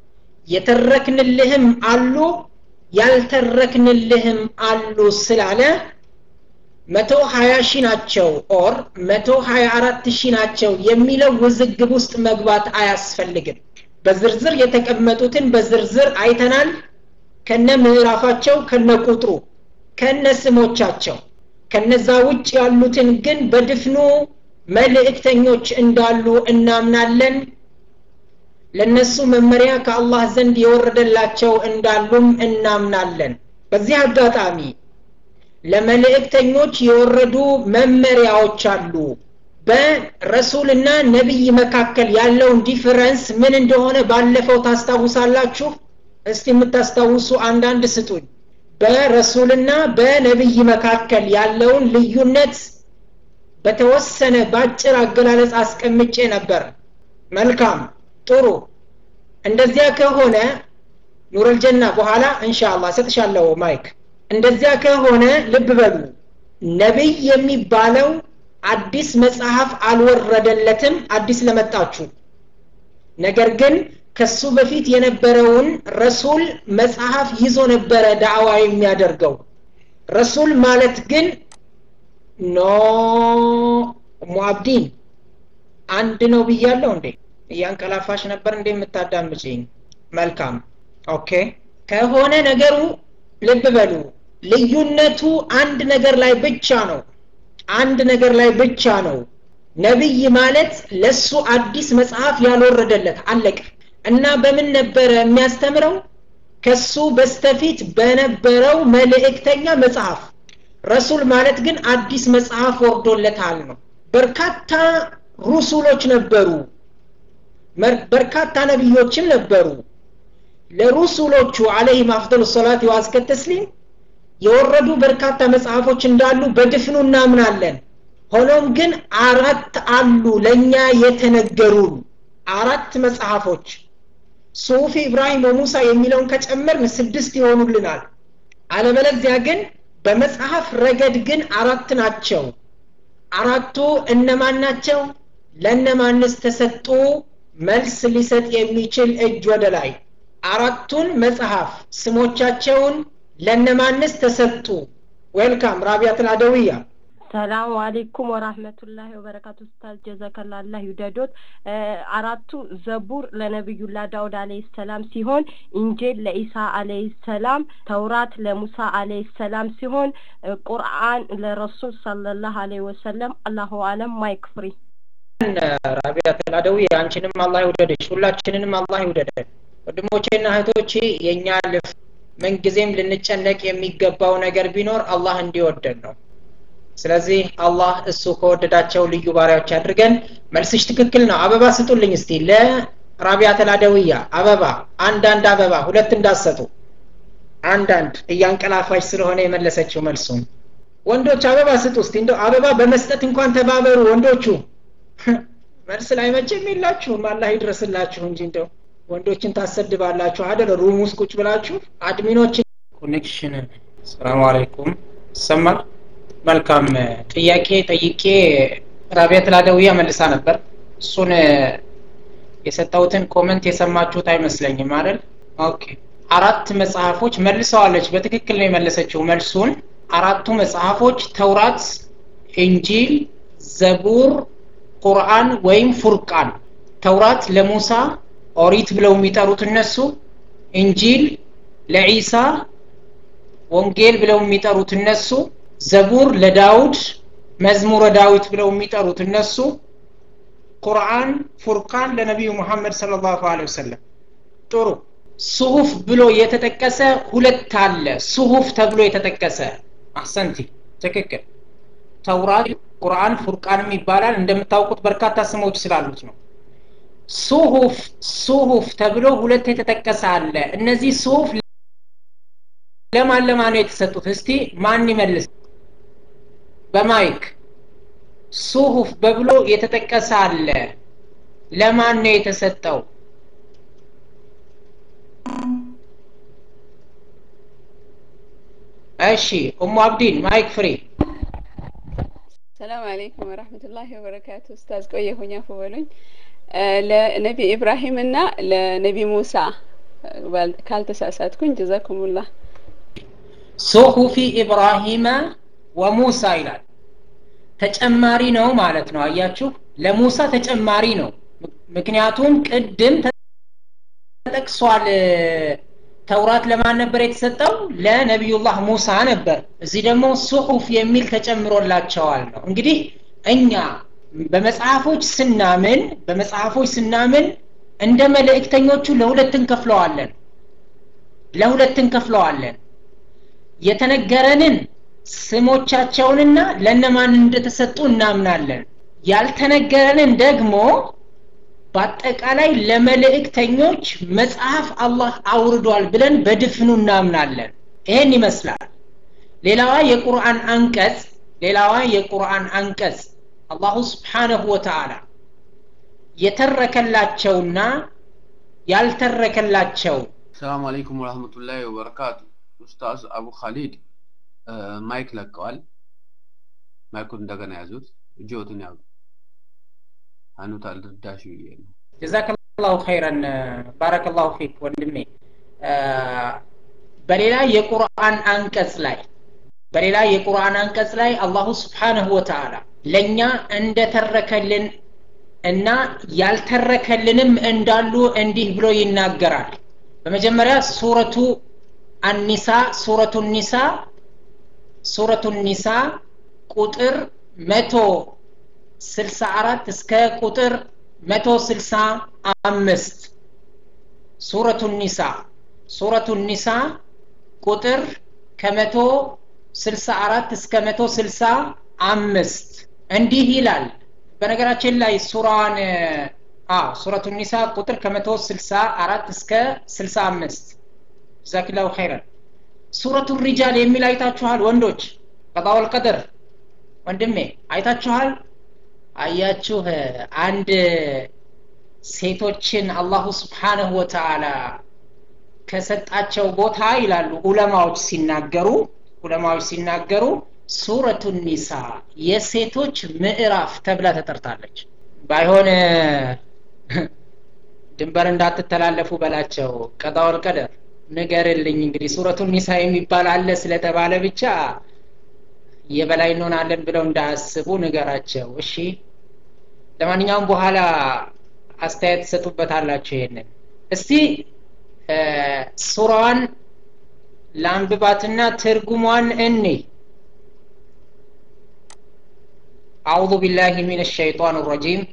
የተረክንልህም አሉ ያልተረክንልህም አሉ ስላለ መቶ ሀያ ሺህ ናቸው ኦር መቶ ሀያ አራት ሺህ ናቸው የሚለው ውዝግብ ውስጥ መግባት አያስፈልግም በዝርዝር የተቀመጡትን በዝርዝር አይተናል ከነ ምዕራፋቸው ከነ ቁጥሩ ከነ ስሞቻቸው ከነዛ ውጭ ያሉትን ግን በድፍኑ መልእክተኞች እንዳሉ እናምናለን ለነሱ መመሪያ ከአላህ ዘንድ የወረደላቸው እንዳሉም እናምናለን በዚህ አጋጣሚ ለመልእክተኞች የወረዱ መመሪያዎች አሉ በረሱልና ነቢይ መካከል ያለውን ዲፈረንስ ምን እንደሆነ ባለፈው ታስታውሳላችሁ እስቲ የምታስታውሱ አንዳንድ ስጡኝ በረሱልና በነቢይ መካከል ያለውን ልዩነት በተወሰነ ባጭር አገላለጽ አስቀምጬ ነበር መልካም ጥሩ እንደዚያ ከሆነ ኑረልጀና በኋላ እንሻላ ሰጥሻለሁ ማይክ እንደዚያ ከሆነ ልብ በሉ ነቢይ የሚባለው አዲስ መጽሐፍ አልወረደለትም አዲስ ለመጣችሁ ነገር ግን ከሱ በፊት የነበረውን ረሱል መጽሐፍ ይዞ ነበረ ዳዕዋ የሚያደርገው ረሱል ማለት ግን ኖ ሙአብዲን አንድ ነው ብያለሁ እንዴ እያንቀላፋሽ ነበር እንዴ የምታዳምጭኝ መልካም ኦኬ ከሆነ ነገሩ ልብ በሉ ልዩነቱ አንድ ነገር ላይ ብቻ ነው አንድ ነገር ላይ ብቻ ነው ነቢይ ማለት ለሱ አዲስ መጽሐፍ ያልወረደለት አለቀ እና በምን ነበረ የሚያስተምረው ከሱ በስተፊት በነበረው መልእክተኛ መጽሐፍ ረሱል ማለት ግን አዲስ መጽሐፍ ወርዶለታል ነው በርካታ ሩሱሎች ነበሩ በርካታ ነቢዮችም ነበሩ ለሩሱሎቹ አለይሂም አፍደሉ ሰላት ዋዝከ ተስሊም የወረዱ በርካታ መጽሐፎች እንዳሉ በድፍኑ እናምናለን ሆኖም ግን አራት አሉ ለእኛ የተነገሩን አራት መጽሐፎች ሱፊ ኢብራሂም ወሙሳ የሚለውን ከጨመርን ስድስት ይሆኑልናል አለበለዚያ ግን በመጽሐፍ ረገድ ግን አራት ናቸው አራቱ እነማን ናቸው ለእነማንስ ተሰጡ መልስ ሊሰጥ የሚችል እጅ ወደ ላይ አራቱን መጽሐፍ ስሞቻቸውን ለእነማንስ ተሰጡ ዌልካም ራቢያትን አደውያ ሰላሙ አሌይኩም ወራህመቱላሂ ወበረካቱ ኡስታዝ ጀዘከላ አላህ ይውደዶት አራቱ ዘቡር ለነቢዩላ ዳውድ አለይሂ ሰላም ሲሆን ኢንጄል ለኢሳ አለይሂ ሰላም ተውራት ለሙሳ አለይሂ ሰላም ሲሆን ቁርአን ለረሱል ሰለላሁ አለይሂ ወሰለም አላሁ አለም ማይክ ፍሪ ራቢያ ተላደዊ አንቺንም አላህ ይውደድሽ ሁላችንንም አላህ ይውደደን ወንድሞቼና እህቶቼ የእኛ ልፍ ምንጊዜም ልንጨነቅ የሚገባው ነገር ቢኖር አላህ እንዲወደን ነው ስለዚህ አላህ እሱ ከወደዳቸው ልዩ ባሪያዎች አድርገን መልስሽ ትክክል ነው አበባ ስጡልኝ እስቲ ለራቢያ ተላደውያ አበባ አንዳንድ አበባ ሁለት እንዳሰጡ አንዳንድ እያንቀላፋች ስለሆነ የመለሰችው መልሱን ወንዶች አበባ ስጡ እስቲ እንደው አበባ በመስጠት እንኳን ተባበሩ ወንዶቹ መልስ ላይ መቼም የላችሁም አላህ ይድረስላችሁ እንጂ እንደው ወንዶችን ታሰድባላችሁ አደለ ሩም ውስጥ ቁጭ ብላችሁ አድሚኖችን ኮኔክሽን ሰላም አለይኩም ይሰማል መልካም ጥያቄ ጠይቄ ራቢያት ላደውያ መልሳ ነበር እሱን የሰጠውትን ኮመንት የሰማችሁት አይመስለኝም አይደል ኦኬ አራት መጽሐፎች መልሰዋለች በትክክል ነው የመለሰችው መልሱን አራቱ መጽሐፎች ተውራት እንጂል ዘቡር ቁርአን ወይም ፉርቃን ተውራት ለሙሳ ኦሪት ብለው የሚጠሩት እነሱ እንጂል ለዒሳ ወንጌል ብለው የሚጠሩት እነሱ ዘቡር ለዳውድ መዝሙረ ዳዊት ብለው የሚጠሩት እነሱ ቁርአን ፉርቃን ለነቢዩ ሙሐመድ ስለ ላሁ ወሰለም ጥሩ ጽሁፍ ብሎ የተጠቀሰ ሁለት አለ ጽሁፍ ተብሎ የተጠቀሰ አሰንቲ ትክክል ተውራት ቁርአን ፉርቃንም ይባላል እንደምታውቁት በርካታ ስሞች ስላሉት ነው ሱሁፍ ሱሁፍ ተብሎ ሁለት የተጠቀሰ አለ እነዚህ ሱሁፍ ለማን ለማን ነው የተሰጡት እስቲ ማን ይመልስ በማይክ ሱሁፍ በብሎ የተጠቀሰ አለ ለማን ነው የተሰጠው እሺ ኡሙ አብዲን ማይክ ፍሪ ሰላም አለይኩም ወራህመቱላሂ ወበረካቱ ኡስታዝ ቆየሁኝ አፉ በሉኝ ለነቢ ኢብራሂም እና ለነቢ ሙሳ ካልተሳሳትኩኝ ጀዛኩሙላህ ሱሁፊ ኢብራሂመ ወሙሳ ይላል ተጨማሪ ነው ማለት ነው አያችሁ ለሙሳ ተጨማሪ ነው ምክንያቱም ቅድም ተጠቅሷል ተውራት ለማን ነበር የተሰጠው ለነቢዩላህ ሙሳ ነበር እዚህ ደግሞ ሱሑፍ የሚል ተጨምሮላቸዋል ነው እንግዲህ እኛ በመጽሐፎች ስናምን በመጽሐፎች ስናምን እንደ መልእክተኞቹ ለሁለት እንከፍለዋለን ለሁለት እንከፍለዋለን የተነገረንን ስሞቻቸውንና ለነማን እንደተሰጡ እናምናለን ያልተነገረንን ደግሞ በአጠቃላይ ለመልእክተኞች መጽሐፍ አላህ አውርዷል ብለን በድፍኑ እናምናለን ይሄን ይመስላል ሌላዋ የቁርአን አንቀጽ ሌላዋ የቁርአን አንቀጽ አላሁ ስብሓነሁ ወተዓላ የተረከላቸውና ያልተረከላቸው ሰላም አለይኩም ወራህመቱላሂ ወበረካቱ ኡስታዝ አቡ ካሊድ ማይክ ለቀዋል ማይኩን እንደገና ያዙት እጅዎትን ያዙ አኑት አልርዳሽ ብዬ ነው ጀዛከላሁ ኸይረን ባረከላሁ ፊክ ወንድሜ በሌላ የቁርአን አንቀጽ ላይ በሌላ የቁርአን አንቀጽ ላይ አላሁ ስብሓንሁ ወተዓላ ለእኛ እንደተረከልን እና ያልተረከልንም እንዳሉ እንዲህ ብሎ ይናገራል በመጀመሪያ ሱረቱ አኒሳ ሱረቱ ኒሳ ሱረቱ ኒሳ ቁጥር መቶ ስልሳ አራት እስከ ቁጥር መቶ ስልሳ አምስት ሱረቱ ኒሳ ሱረቱ ኒሳ ቁጥር ከመቶ ስልሳ አራት እስከ መቶ ስልሳ አምስት እንዲህ ይላል በነገራችን ላይ ሱራን ሱረቱ ኒሳ ቁጥር ከመቶ ስልሳ አራት እስከ ስልሳ አምስት ጀዛኪላሁ ኸይረን ሱረቱ ሪጃል የሚል አይታችኋል ወንዶች ቀጣወል ቀድር ወንድሜ አይታችኋል አያችሁ አንድ ሴቶችን አላሁ ስብሓነሁ ወተዓላ ከሰጣቸው ቦታ ይላሉ ዑለማዎች ሲናገሩ ዑለማዎች ሲናገሩ ሱረቱ ኒሳ የሴቶች ምዕራፍ ተብላ ተጠርታለች ባይሆን ድንበር እንዳትተላለፉ በላቸው ቀጣውል ቀደር ንገርልኝ እንግዲህ ሱረቱ ኒሳ የሚባል አለ ስለተባለ ብቻ የበላይ እንሆናለን ብለው እንዳያስቡ ንገራቸው እሺ ለማንኛውም በኋላ አስተያየት ትሰጡበታላችሁ ይሄንን እስቲ ሱራዋን ለአንብባትና ትርጉሟን እኔ أعوذ بالله من الشيطان الرجيم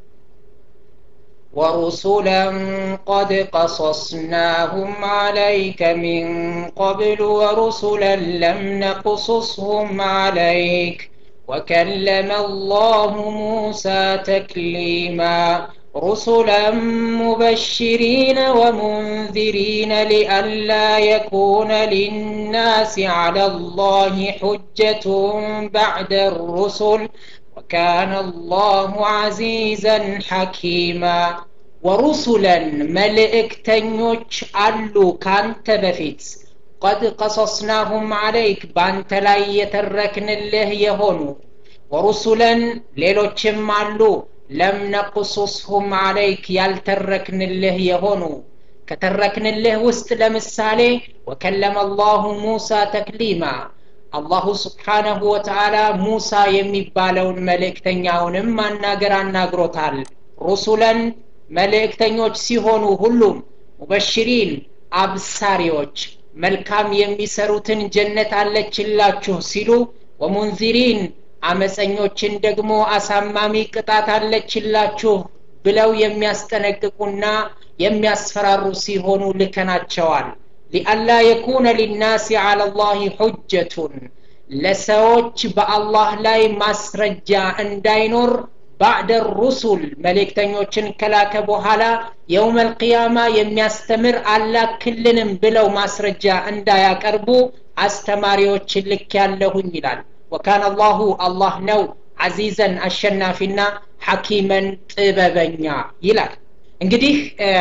ورسلا قد قصصناهم عليك من قبل ورسلا لم نقصصهم عليك وكلم الله موسى تكليما رسلا مبشرين ومنذرين لئلا يكون للناس على الله حجة بعد الرسل وكان الله عزيزا حكيما ورسلا ملئكتنيوش ألو كانت بفيت قد قصصناهم عليك بانت لا يتركن الله يهونو ورسلا ليلوچم ألو ለም ነቁሱስሁም አለይክ ያልተረክንልህ የሆኑ ከተረክንልህ ውስጥ ለምሳሌ ወከለመ አላሁ ሙሳ ተክሊማ አላሁ ስብሓነሁ ወተዓላ ሙሳ የሚባለውን መልእክተኛውንም ማናገር አናግሮታል ሩሱለን መልእክተኞች ሲሆኑ ሁሉም ሙበሽሪን አብሳሪዎች መልካም የሚሰሩትን ጀነት አለችላችሁ ሲሉ ወሙንዚሪን አመፀኞችን ደግሞ አሳማሚ ቅጣት አለችላችሁ ብለው የሚያስጠነቅቁና የሚያስፈራሩ ሲሆኑ ልከናቸዋል ሊአላ የኩነ ሊናሲ አላ ላህ ሑጀቱን ለሰዎች በአላህ ላይ ማስረጃ እንዳይኖር ባዕደ ሩሱል መልእክተኞችን ከላከ በኋላ የውም አልቅያማ የሚያስተምር አላክልንም ብለው ማስረጃ እንዳያቀርቡ አስተማሪዎችን ልክ ያለሁኝ ይላል ወካን አላሁ አላህ ነው አዚዘን አሸናፊና ሐኪመን ጥበበኛ ይላል እንግዲህ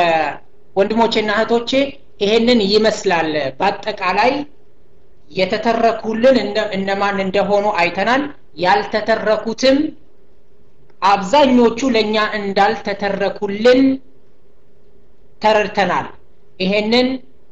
ወንድሞቼና እህቶቼ ይሄንን ይመስላል በአጠቃላይ የተተረኩልን እነማን እንደሆኑ አይተናል ያልተተረኩትም አብዛኞቹ ለእኛ እንዳልተተረኩልን ተረድተናል ይሄንን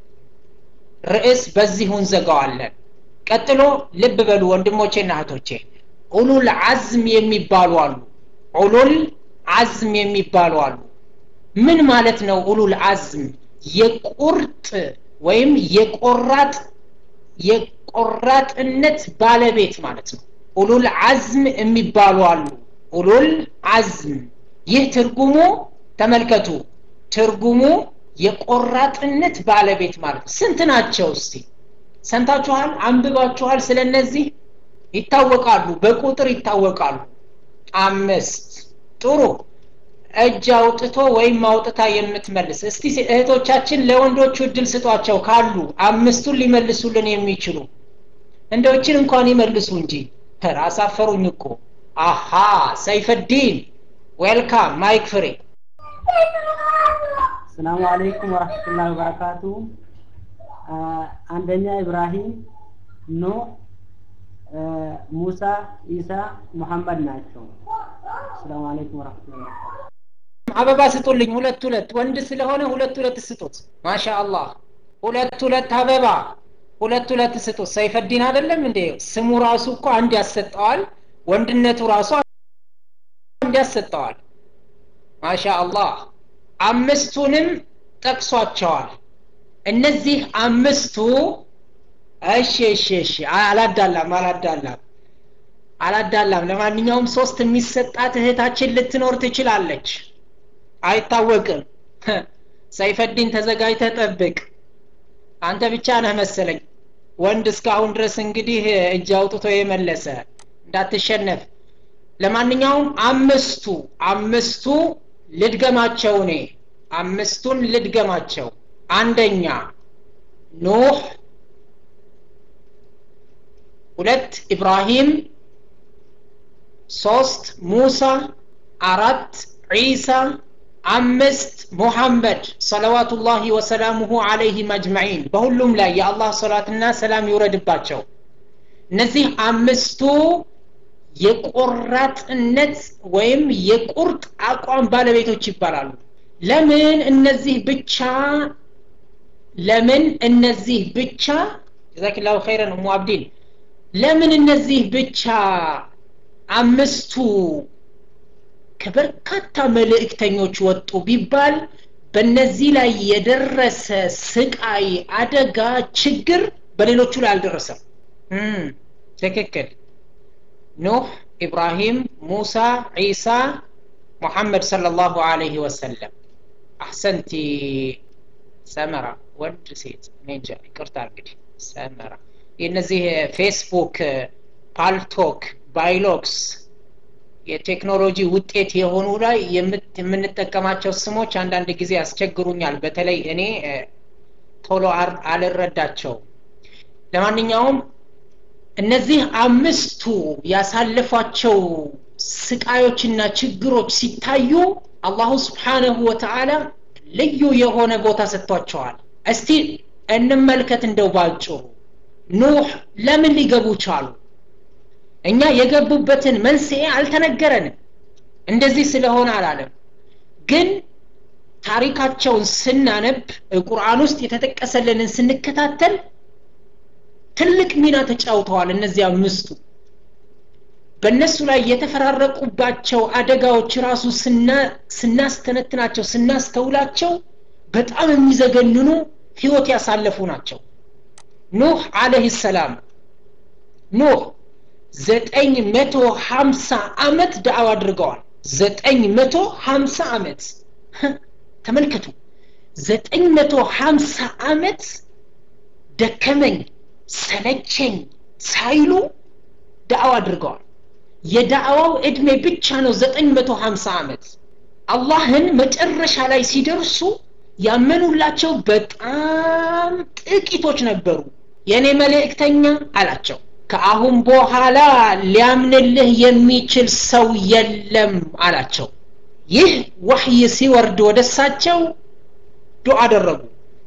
ርዕስ በዚሁ እንዘጋዋለን ቀጥሎ ልብ በሉ ወንድሞቼና እህቶቼ ኡሉል አዝም የሚባሉ አሉ ኡሉል አዝም የሚባሉ አሉ ምን ማለት ነው ኡሉል አዝም የቁርጥ ወይም የቆራጥ የቆራጥነት ባለቤት ማለት ነው ኡሉል አዝም የሚባሉ አሉ ኡሉል አዝም ይህ ትርጉሙ ተመልከቱ ትርጉሙ የቆራጥነት ባለቤት ማለት ነው ስንት ናቸው እስቲ ሰምታችኋል አንብባችኋል ስለነዚህ ይታወቃሉ በቁጥር ይታወቃሉ አምስት ጥሩ እጅ አውጥቶ ወይም አውጥታ የምትመልስ እስቲ እህቶቻችን ለወንዶቹ እድል ስጧቸው ካሉ አምስቱን ሊመልሱልን የሚችሉ እንደዎችን እንኳን ይመልሱ እንጂ አሳፈሩኝ እኮ አሃ ሰይፈዲን ዌልካም ማይክ ፍሬ ሰላሙ አለይኩም ወራህመቱላሂ ወበረካቱ አንደኛ ኢብራሂም ኖ ሙሳ ኢሳ ሙሐመድ ናቸው ሰላም አለይኩም ወራህመቱላሂ አበባ ስጡልኝ ሁለት ሁለት ወንድ ስለሆነ ሁለት ሁለት ስጡት ማሻ አላህ ሁለት ሁለት አበባ ሁለት ሁለት ስጡት ሰይፈዲን አይደለም እንዴ ስሙ ራሱ እኮ አንድ ያሰጠዋል ወንድነቱ ራሱ አንድ ያሰጠዋል ማሻ አላህ አምስቱንም ጠቅሷቸዋል እነዚህ አምስቱ እሺ እሺ እሺ አላዳላም አላዳላም አላዳላም ለማንኛውም ሶስት የሚሰጣት እህታችን ልትኖር ትችላለች አይታወቅም ሰይፈዲን ተዘጋጅተ ጠብቅ አንተ ብቻ ነህ መሰለኝ ወንድ እስካሁን ድረስ እንግዲህ እጅ አውጥቶ የመለሰ እንዳትሸነፍ ለማንኛውም አምስቱ አምስቱ ልድገማቸው እኔ አምስቱን ልድገማቸው አንደኛ ኖህ ሁለት ኢብራሂም ሶስት ሙሳ አራት ዒሳ አምስት ሙሐመድ ሰለዋቱላሂ ወሰላሙሁ አለይሂም አጅመዒን በሁሉም ላይ የአላህ ሰላትና ሰላም ይውረድባቸው እነዚህ አምስቱ የቆራጥነት ወይም የቁርጥ አቋም ባለቤቶች ይባላሉ ለምን እነዚህ ብቻ ለምን እነዚህ ብቻ ጀዛኪላሁ ኸይረን ኡሙ አብዲን ለምን እነዚህ ብቻ አምስቱ ከበርካታ መልእክተኞች ወጡ ቢባል በእነዚህ ላይ የደረሰ ስቃይ አደጋ ችግር በሌሎቹ ላይ አልደረሰም ትክክል ኑህ ኢብራሂም ሙሳ ዒሳ ሙሐመድ ሰለላሁ ዐለይሂ ወሰለም አሕሰንቲ ሰመራ ወንድ ሴት እኔ እንጃ ይቅርታ እንግዲህ ሰመራ የእነዚህ ፌስቡክ ፓልቶክ ባይሎክስ የቴክኖሎጂ ውጤት የሆኑ ላይ የምንጠቀማቸው ስሞች አንዳንድ ጊዜ ያስቸግሩኛል በተለይ እኔ ቶሎ አልረዳቸውም ለማንኛውም እነዚህ አምስቱ ያሳለፏቸው ስቃዮችና ችግሮች ሲታዩ አላሁ ስብሓንሁ ወተዓላ ልዩ የሆነ ቦታ ሰጥቷቸዋል እስቲ እንመልከት እንደው ባጭሩ ኑህ ለምን ሊገቡ ቻሉ እኛ የገቡበትን መንስኤ አልተነገረንም እንደዚህ ስለሆነ አላለም ግን ታሪካቸውን ስናነብ ቁርአን ውስጥ የተጠቀሰልንን ስንከታተል ትልቅ ሚና ተጫውተዋል እነዚህ አምስቱ በእነሱ ላይ የተፈራረቁባቸው አደጋዎች ራሱ ስናስተነትናቸው ስናስተውላቸው በጣም የሚዘገንኑ ህይወት ያሳለፉ ናቸው ኑህ አለህ ሰላም ኑህ ዘጠኝ መቶ ሀምሳ አመት ዳዕዋ አድርገዋል ዘጠኝ መቶ ሀምሳ አመት ተመልከቱ ዘጠኝ መቶ ሀምሳ አመት ደከመኝ ሰለቸኝ ሳይሉ ዳዕዋ አድርገዋል የዳዕዋው እድሜ ብቻ ነው ዘጠኝ መቶ ሀምሳ አመት አላህን መጨረሻ ላይ ሲደርሱ ያመኑላቸው በጣም ጥቂቶች ነበሩ የእኔ መልእክተኛ አላቸው ከአሁን በኋላ ሊያምንልህ የሚችል ሰው የለም አላቸው ይህ ወህይ ሲወርድ ወደ እሳቸው ዱዓ አደረጉ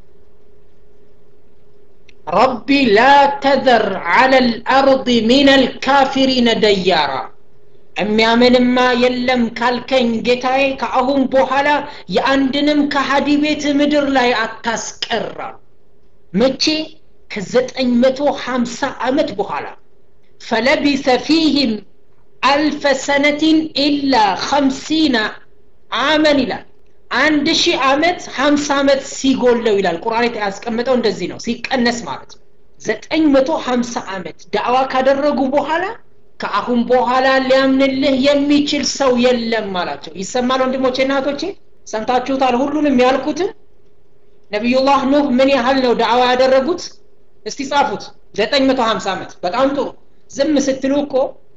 ረቢ ላ ተዘር አለ ልአርض ምን አልካፊሪነ ደያራ የሚያምንማ የለም ካልከኝ ጌታዬ ከአሁን በኋላ የአንድንም ከሀዲ ቤት ምድር ላይ አታስቀራ መቼ ከዘጠኝ መቶ ሀምሳ ዓመት በኋላ ፈለቢሰ ፊህም አልፈ ሰነትን ኢላ ኸምሲና አመን ይላል አንድ ሺህ ዓመት ሀምሳ ዓመት ሲጎለው ይላል ቁርአን ያስቀምጠው እንደዚህ ነው ሲቀነስ ማለት ነው ዘጠኝ መቶ ሀምሳ ዓመት ዳዕዋ ካደረጉ በኋላ ከአሁን በኋላ ሊያምንልህ የሚችል ሰው የለም አላቸው ይሰማል ወንድሞቼ እናቶቼ ሰምታችሁታል ሁሉንም ያልኩትን ነቢዩላህ ኑህ ምን ያህል ነው ዳዕዋ ያደረጉት እስቲ ጻፉት ዘጠኝ መቶ ሀምሳ ዓመት በጣም ጥሩ ዝም ስትሉ እኮ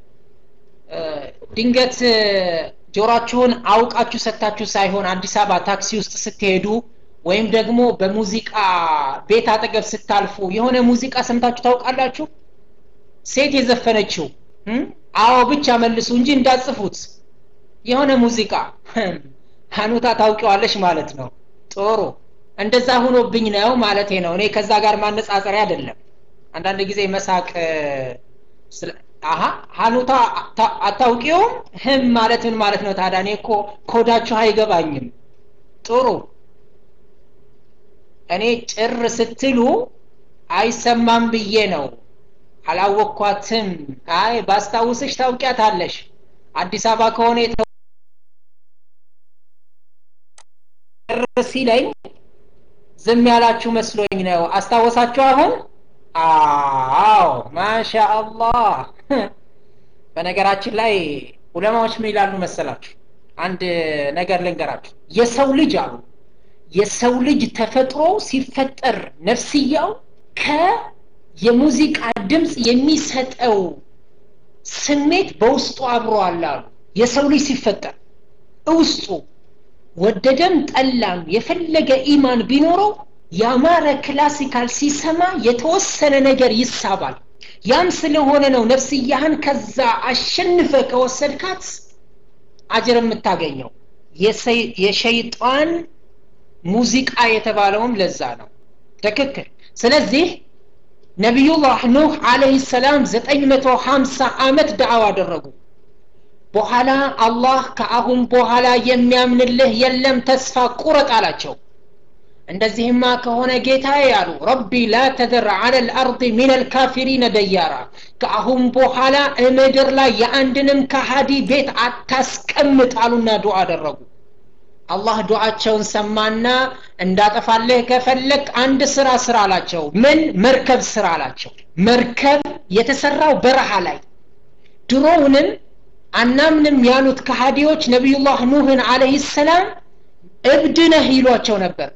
ድንገት ጆሯችሁን አውቃችሁ ሰታችሁ ሳይሆን አዲስ አበባ ታክሲ ውስጥ ስትሄዱ ወይም ደግሞ በሙዚቃ ቤት አጠገብ ስታልፉ የሆነ ሙዚቃ ሰምታችሁ ታውቃላችሁ ሴት የዘፈነችው አዎ ብቻ መልሱ እንጂ እንዳጽፉት የሆነ ሙዚቃ ሀኑታ ታውቂዋለሽ ማለት ነው ጥሩ እንደዛ ሁኖብኝ ነው ማለቴ ነው እኔ ከዛ ጋር ማነጻጸሪያ አይደለም አንዳንድ ጊዜ መሳቅ አሀ ሀኑታ አታውቂውም ህም ማለት ምን ማለት ነው ታዲያ እኔ እኮ ኮዳችሁ አይገባኝም ጥሩ እኔ ጭር ስትሉ አይሰማም ብዬ ነው አላወቅኳትም አይ ባስታውስሽ ታውቂያታለሽ አዲስ አበባ ከሆነ ሲለኝ ዝም ያላችሁ መስሎኝ ነው አስታወሳችሁ አሁን አዎ ማሻ አላህ በነገራችን ላይ ዑለማዎች ምን ይላሉ መሰላችሁ አንድ ነገር ልንገራችሁ የሰው ልጅ አሉ የሰው ልጅ ተፈጥሮ ሲፈጠር ነፍስያው ከየሙዚቃ ድምፅ የሚሰጠው ስሜት በውስጡ አብሮ አለ አሉ የሰው ልጅ ሲፈጠር ውስጡ ወደደም ጠላም የፈለገ ኢማን ቢኖረው ያማረ ክላሲካል ሲሰማ የተወሰነ ነገር ይሳባል ያም ስለሆነ ነው ነፍስያህን ከዛ አሸንፈ ከወሰድካት አጅር የምታገኘው የሸይጣን ሙዚቃ የተባለውም ለዛ ነው ትክክል ስለዚህ ነቢዩላህ ኑህ አለህ ሰላም 950 ዓመት ዳዕዋ አደረጉ በኋላ አላህ ከአሁን በኋላ የሚያምንልህ የለም ተስፋ ቁረጥ አላቸው እንደዚህማ ከሆነ ጌታዬ ያሉ ረቢ ላ ተደር አለ ልአርድ ሚን ልካፊሪነ ደያራ ከአሁን በኋላ ምድር ላይ የአንድንም ከሃዲ ቤት አታስቀምጥ አሉና ዱዓ አደረጉ አላህ ዱዓቸውን ሰማና እንዳጠፋልህ ከፈለግ አንድ ስራ ስራ አላቸው ምን መርከብ ስራ አላቸው መርከብ የተሰራው በረሃ ላይ ድሮውንም አናምንም ያሉት ከሃዲዎች ነቢዩላህ ኑህን አለህ ሰላም እብድ ነህ ይሏቸው ነበር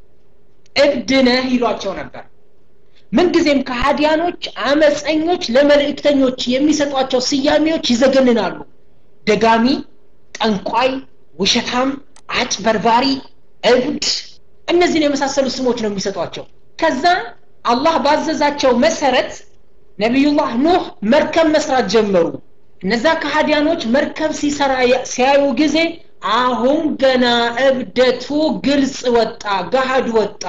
እብድ ነህ ይሏቸው ነበር ምንጊዜም ከሃዲያኖች አመፀኞች ለመልእክተኞች የሚሰጧቸው ስያሜዎች ይዘገንናሉ ደጋሚ ጠንቋይ ውሸታም አጭበርባሪ እብድ እነዚህን የመሳሰሉ ስሞች ነው የሚሰጧቸው ከዛ አላህ ባዘዛቸው መሰረት ነቢዩላህ ኑህ መርከብ መስራት ጀመሩ እነዛ ከሃዲያኖች መርከብ ሲሰራ ሲያዩ ጊዜ አሁን ገና እብደቱ ግልጽ ወጣ ገሃድ ወጣ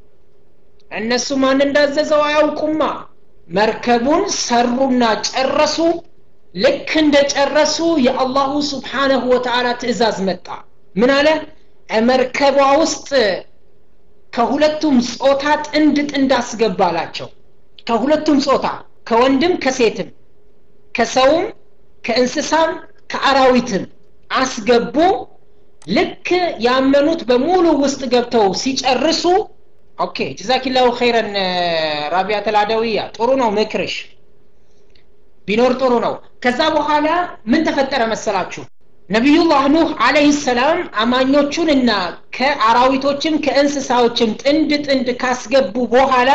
እነሱ ማን እንዳዘዘው አያውቁማ መርከቡን ሰሩና ጨረሱ ልክ እንደ ጨረሱ የአላሁ ስብሓነሁ ወተዓላ ትእዛዝ መጣ ምን አለ መርከቧ ውስጥ ከሁለቱም ጾታ ጥንድ ጥንድ አስገባላቸው ከሁለቱም ጾታ ከወንድም ከሴትም ከሰውም ከእንስሳም ከአራዊትም አስገቡ ልክ ያመኑት በሙሉ ውስጥ ገብተው ሲጨርሱ ኦኬ ጀዛኪላሁ ኸይረን ራቢያ ተላደዊያ ጥሩ ነው ምክርሽ ቢኖር ጥሩ ነው ከዛ በኋላ ምን ተፈጠረ መሰላችሁ ነቢዩላህ ኑህ አለህ ሰላም አማኞቹንና ከአራዊቶችም ከእንስሳዎችም ጥንድ ጥንድ ካስገቡ በኋላ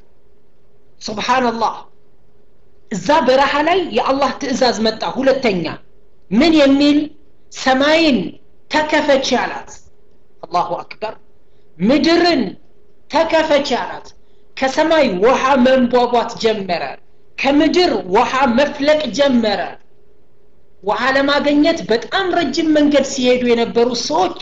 ሱብሃንላህ እዛ በረሃ ላይ የአላህ ትእዛዝ መጣ ሁለተኛ ምን የሚል ሰማይን ተከፈች አላት አላሁ አክበር ምድርን ተከፈች አላት ከሰማይ ውሃ መንቧቧት ጀመረ ከምድር ውሃ መፍለቅ ጀመረ ውሃ ለማገኘት በጣም ረጅም መንገድ ሲሄዱ የነበሩ ሰዎች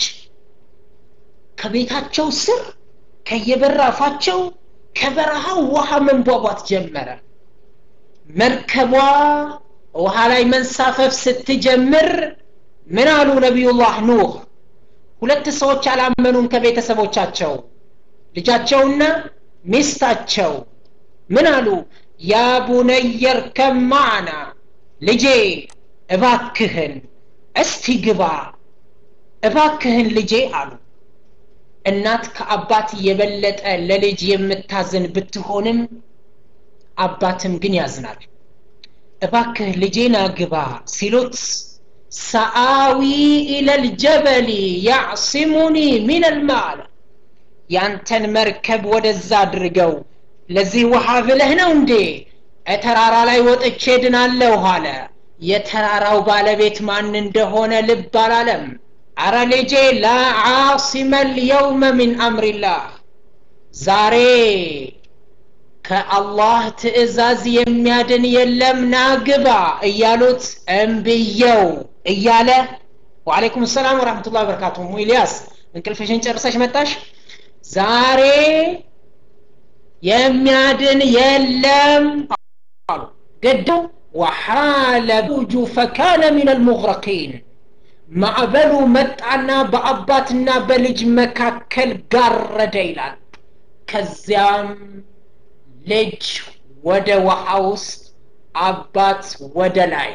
ከቤታቸው ስር ከየበራፋቸው ከበረሃው ውሃ መንቧቧት ጀመረ መርከቧ ውሃ ላይ መንሳፈፍ ስትጀምር ምን አሉ ነቢዩላህ ኑህ ሁለት ሰዎች አላመኑም ከቤተሰቦቻቸው ልጃቸውና ሚስታቸው ምን አሉ ያ ቡነየር ከማዕና ልጄ እባክህን እስቲ ግባ እባክህን ልጄ አሉ እናት ከአባት የበለጠ ለልጅ የምታዝን ብትሆንም አባትም ግን ያዝናል እባክህ ልጄና ግባ ሲሉት ሰአዊ ኢለል ጀበሊ ያዕሲሙኒ ሚን ልማል ያንተን መርከብ ወደዛ አድርገው ለዚህ ውሃ ብለህ ነው እንዴ ተራራ ላይ ወጥቼ ድናለሁ አለ የተራራው ባለቤት ማን እንደሆነ ልብ አላለም አረ ልጄ ላ ዓሲመ ልየውመ ሚን አምሪላህ ዛሬ ከአላህ ትእዛዝ የሚያድን የለም ናግባ እያሉት እምብየው እያለ ወአለይኩም ሰላም ወረሕመቱላ በረካቱ ሙ ኢልያስ እንቅልፍሽን ጨርሰሽ መጣሽ ዛሬ የሚያድን የለም አሉ ገደው ወሓለ ቡጁ ፈካነ ምን አልሙግረቂን ማዕበሉ መጣና በአባትና በልጅ መካከል ጋረደ ይላል ከዚያም ልጅ ወደ ውሃ ውስጥ አባት ወደ ላይ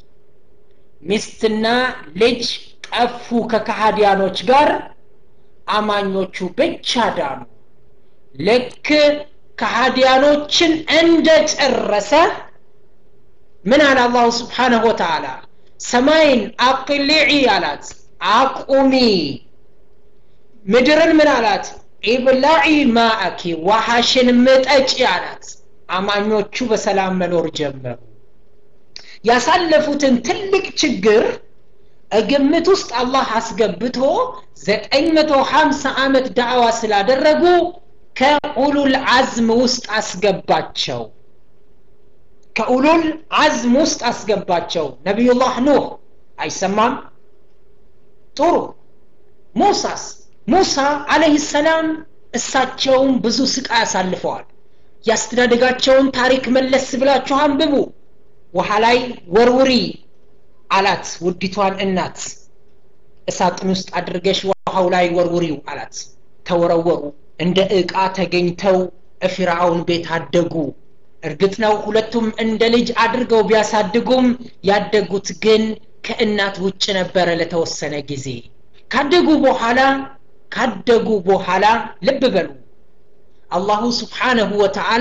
ሚስትና ልጅ ጠፉ ከካሃዲያኖች ጋር አማኞቹ ብቻ ዳኑ ልክ ከሃዲያኖችን እንደ ጨረሰ ምን አለ አላሁ ስብሓንሁ ወተዓላ ሰማይን አቅሊዒ አላት አቁሚ ምድርን ምን አላት ኢብላዒ ማአኪ ውሃሽን ምጠጪ አላት አማኞቹ በሰላም መኖር ጀመሩ ያሳለፉትን ትልቅ ችግር ግምት ውስጥ አላህ አስገብቶ ዘጠኝ መቶ ሀምሳ ዓመት ዳዕዋ ስላደረጉ ከኡሉል አዝም ውስጥ አስገባቸው ከኡሉል አዝም ውስጥ አስገባቸው ነቢዩላህ ኑህ አይሰማም ጥሩ ሙሳስ ሙሳ አለህ ሰላም እሳቸውም ብዙ ስቃይ አሳልፈዋል ያስተዳደጋቸውን ታሪክ መለስ ብላችሁ አንብቡ ውሃ ላይ ወርውሪ አላት ውዲቷን እናት እሳጥን ውስጥ አድርገሽ ውሃው ላይ ወርውሪው አላት ተወረወሩ እንደ ዕቃ ተገኝተው እፊራውን ቤት አደጉ እርግጥ ነው ሁለቱም እንደ ልጅ አድርገው ቢያሳድጉም ያደጉት ግን ከእናት ውጭ ነበረ ለተወሰነ ጊዜ ካደጉ በኋላ ካደጉ በኋላ ልብ በሉ አላሁ ስብሓነሁ ወተዓላ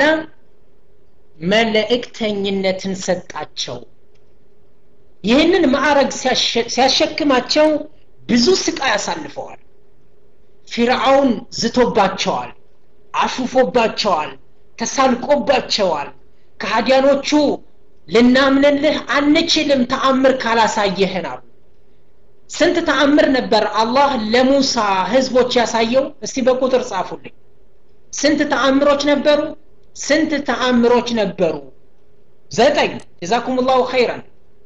መልእክተኝነትን ሰጣቸው ይህንን ማዕረግ ሲያሸክማቸው ብዙ ስቃይ አሳልፈዋል ፊርዓውን ዝቶባቸዋል አሹፎባቸዋል ተሳልቆባቸዋል ከሃዲያኖቹ ልናምንልህ አንችልም ተአምር ካላሳየህን አሉ ስንት ተአምር ነበር አላህ ለሙሳ ህዝቦች ያሳየው እስቲ በቁጥር ጻፉልኝ ስንት ተአምሮች ነበሩ ስንት ተአምሮች ነበሩ ዘጠኝ ጀዛኩም ላሁ ኸይረን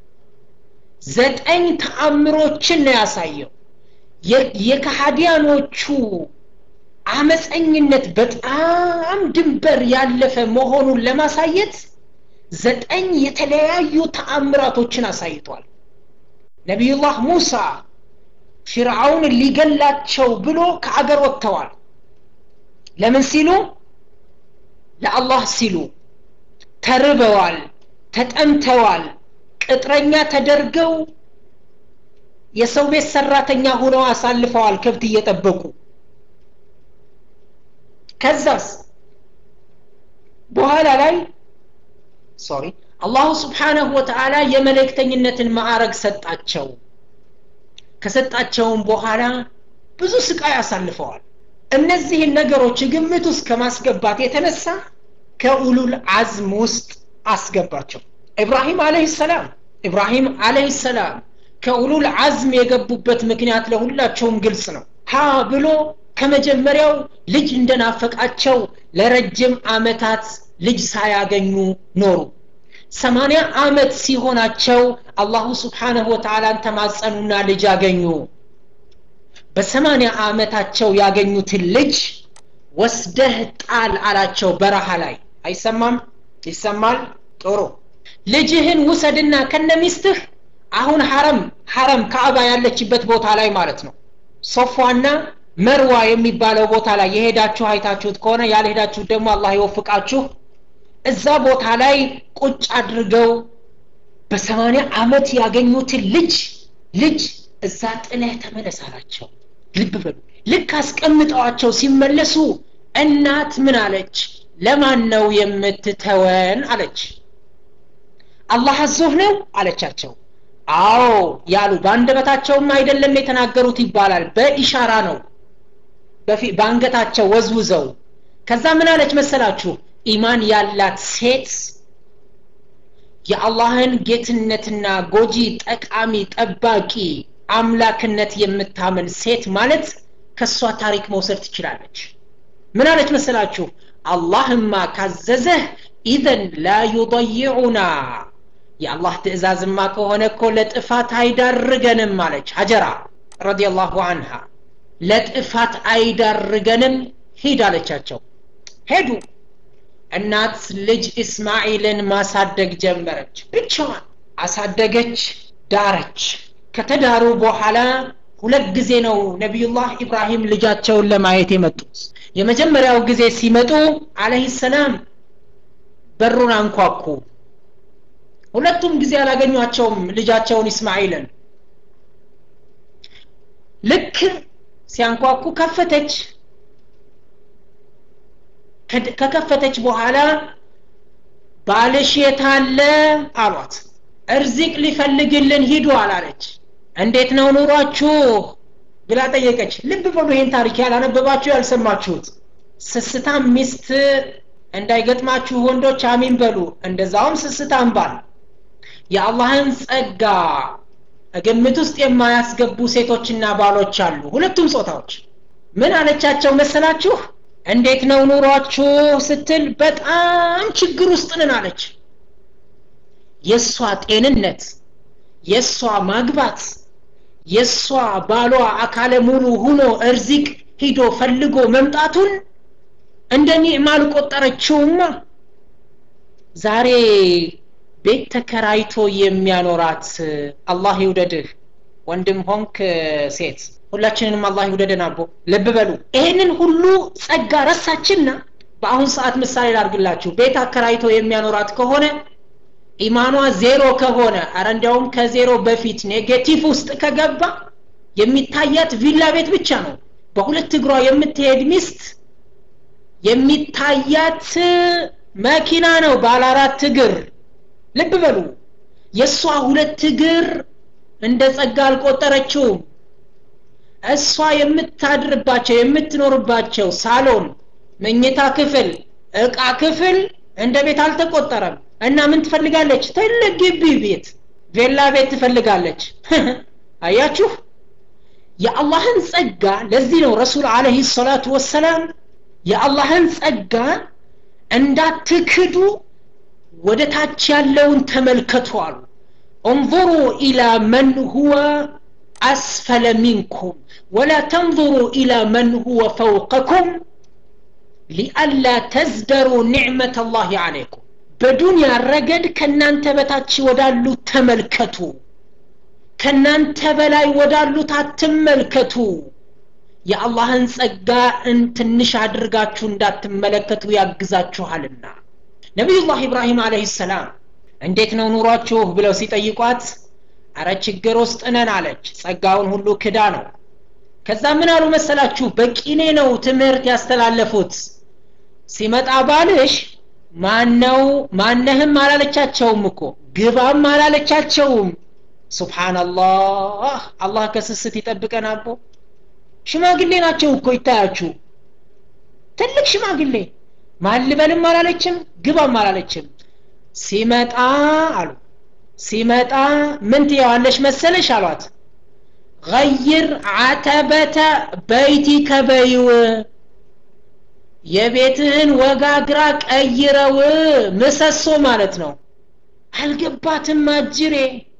ዘጠኝ ተአምሮችን ነው ያሳየው የከሃዲያኖቹ አመፀኝነት በጣም ድንበር ያለፈ መሆኑን ለማሳየት ዘጠኝ የተለያዩ ተአምራቶችን አሳይቷል ነቢዩላህ ሙሳ ፊርዓውን ሊገላቸው ብሎ ከአገር ወጥተዋል ለምን ሲሉ ለአላህ ሲሉ ተርበዋል ተጠምተዋል ቅጥረኛ ተደርገው የሰው ቤት ሰራተኛ ሆነው አሳልፈዋል ከብት እየጠበቁ ከዛስ በኋላ ላይ ሶሪ አላሁ ስብሓነሁ ወተዓላ የመልእክተኝነትን ማዕረግ ሰጣቸው ከሰጣቸውም በኋላ ብዙ ስቃይ አሳልፈዋል እነዚህን ነገሮች ግምት ውስጥ ከማስገባት የተነሳ ከኡሉል አዝም ውስጥ አስገባቸው ኢብራሂም አለህ ሰላም ኢብራሂም አለህ ሰላም ከኡሉል አዝም የገቡበት ምክንያት ለሁላቸውም ግልጽ ነው ሀ ብሎ ከመጀመሪያው ልጅ እንደናፈቃቸው ለረጅም አመታት ልጅ ሳያገኙ ኖሩ ሰማንያ አመት ሲሆናቸው አላሁ ስብሓንሁ ወተዓላን ተማጸኑና ልጅ አገኙ በሰማንያ አመታቸው ያገኙትን ልጅ ወስደህ ጣል አላቸው በረሃ ላይ አይሰማም ይሰማል ጥሩ ልጅህን ውሰድና ከነሚስትህ አሁን ሐረም ሐረም ካዕባ ያለችበት ቦታ ላይ ማለት ነው ሶፏና መርዋ የሚባለው ቦታ ላይ የሄዳችሁ አይታችሁት ከሆነ ያልሄዳችሁት ደግሞ አላህ ይወፍቃችሁ እዛ ቦታ ላይ ቁጭ አድርገው በሰማንያ አመት ያገኙትን ልጅ ልጅ እዛ ጥለህ ተመለስ አላቸው ልብ በሉ ልክ አስቀምጠዋቸው ሲመለሱ እናት ምን አለች ለማን ነው የምትተወን አለች አላህ አዞህ ነው አለቻቸው አዎ ያሉ በአንደበታቸውም አይደለም የተናገሩት ይባላል በኢሻራ ነው በአንገታቸው ወዝውዘው ከዛ ምን አለች መሰላችሁ ኢማን ያላት ሴት የአላህን ጌትነትና ጎጂ ጠቃሚ ጠባቂ አምላክነት የምታምን ሴት ማለት ከእሷ ታሪክ መውሰድ ትችላለች ምን አለች መሰላችሁ አላህማ ካዘዘህ ኢዘን ላ ዩضይዑና የአላህ ትእዛዝማ ከሆነ እኮ ለጥፋት አይዳርገንም አለች ሀጀራ ረዲየላሁ አንሃ ለጥፋት አይዳርገንም ሂድ አለቻቸው ሄዱ እናት ልጅ እስማኤልን ማሳደግ ጀመረች ብቻዋን አሳደገች ዳረች ከተዳሩ በኋላ ሁለት ጊዜ ነው ነቢዩላህ ኢብራሂም ልጃቸውን ለማየት የመጡት የመጀመሪያው ጊዜ ሲመጡ አለህ ሰላም በሩን አንኳኩ ሁለቱም ጊዜ አላገኟቸውም ልጃቸውን እስማኤልን ልክ ሲያንኳኩ ከፈተች ከከፈተች በኋላ ባልሽ የታለ አሏት እርዚቅ ሊፈልግልን ሂዱ አላለች እንዴት ነው ኑሯችሁ ብላ ጠየቀች ልብ በሉ ይህን ታሪክ ያላነበባችሁ ያልሰማችሁት ስስታም ሚስት እንዳይገጥማችሁ ወንዶች አሚን በሉ እንደዛውም ስስታም ባል የአላህን ጸጋ ግምት ውስጥ የማያስገቡ ሴቶችና ባሎች አሉ ሁለቱም ጾታዎች ምን አለቻቸው መሰላችሁ እንዴት ነው ኑሯችሁ ስትል በጣም ችግር ውስጥ ነን አለች የእሷ ጤንነት የእሷ ማግባት የእሷ ባሏ አካለ ሙሉ ሁኖ እርዚቅ ሂዶ ፈልጎ መምጣቱን እንደ ኒዕማ አልቆጠረችውማ ዛሬ ቤት ተከራይቶ የሚያኖራት አላህ ይውደድህ ወንድም ሆንክ ሴት ሁላችንንም አላህ ይውደደን አቦ ልብ በሉ ይሄንን ሁሉ ጸጋ ረሳችና በአሁን ሰዓት ምሳሌ ላርግላችሁ ቤት አከራይቶ የሚያኖራት ከሆነ ኢማኗ ዜሮ ከሆነ አረ እንዲያውም ከዜሮ በፊት ኔጌቲቭ ውስጥ ከገባ የሚታያት ቪላ ቤት ብቻ ነው በሁለት እግሯ የምትሄድ ሚስት የሚታያት መኪና ነው ባለ አራት እግር ልብ በሉ የእሷ ሁለት እግር እንደ ጸጋ አልቆጠረችውም እሷ የምታድርባቸው የምትኖርባቸው ሳሎን መኝታ ክፍል እቃ ክፍል እንደ ቤት አልተቆጠረም እና ምን ትፈልጋለች ትልቅ ግቢ ቤት ቬላ ቤት ትፈልጋለች አያችሁ የአላህን ጸጋ ለዚህ ነው ረሱል አለህ ሰላቱ ወሰላም የአላህን ጸጋ እንዳትክዱ ወደ ታች ያለውን ተመልከቱ አሉ እንظሩ ኢላ መን ሁወ አስፈለ ሚንኩም ወላ ተንظሩ ኢላ መን ሁወ ፈውቀኩም ሊአላ ተዝደሩ ኒዕመት አላህ አለይኩም በዱንያ ረገድ ከእናንተ በታች ወዳሉት ተመልከቱ ከእናንተ በላይ ወዳሉት አትመልከቱ የአላህን ጸጋ ትንሽ አድርጋችሁ እንዳትመለከቱ ያግዛችኋልና ነቢዩላህ ኢብራሂም አለህ ሰላም እንዴት ነው ኑሯችሁ ብለው ሲጠይቋት አረ ችግር ውስጥ ነን አለች ጸጋውን ሁሉ ክዳ ነው ከዛ ምን አሉ መሰላችሁ በቂኔ ነው ትምህርት ያስተላለፉት ሲመጣ ባልሽ ማነው ማነህም አላለቻቸውም እኮ ግባም አላለቻቸውም ሱብሓንላህ አላህ ከስስት ይጠብቀን አቦ ሽማግሌ ናቸው እኮ ይታያችሁ ትልቅ ሽማግሌ ማልበልም አላለችም ግባም አላለችም ሲመጣ አሉ ሲመጣ ምን ትየዋለሽ መሰለሽ አሏት ገይር አተበተ በይቲከ በይው የቤትህን ወጋግራ ቀይረው ምሰሶ ማለት ነው አልገባትም አጅሬ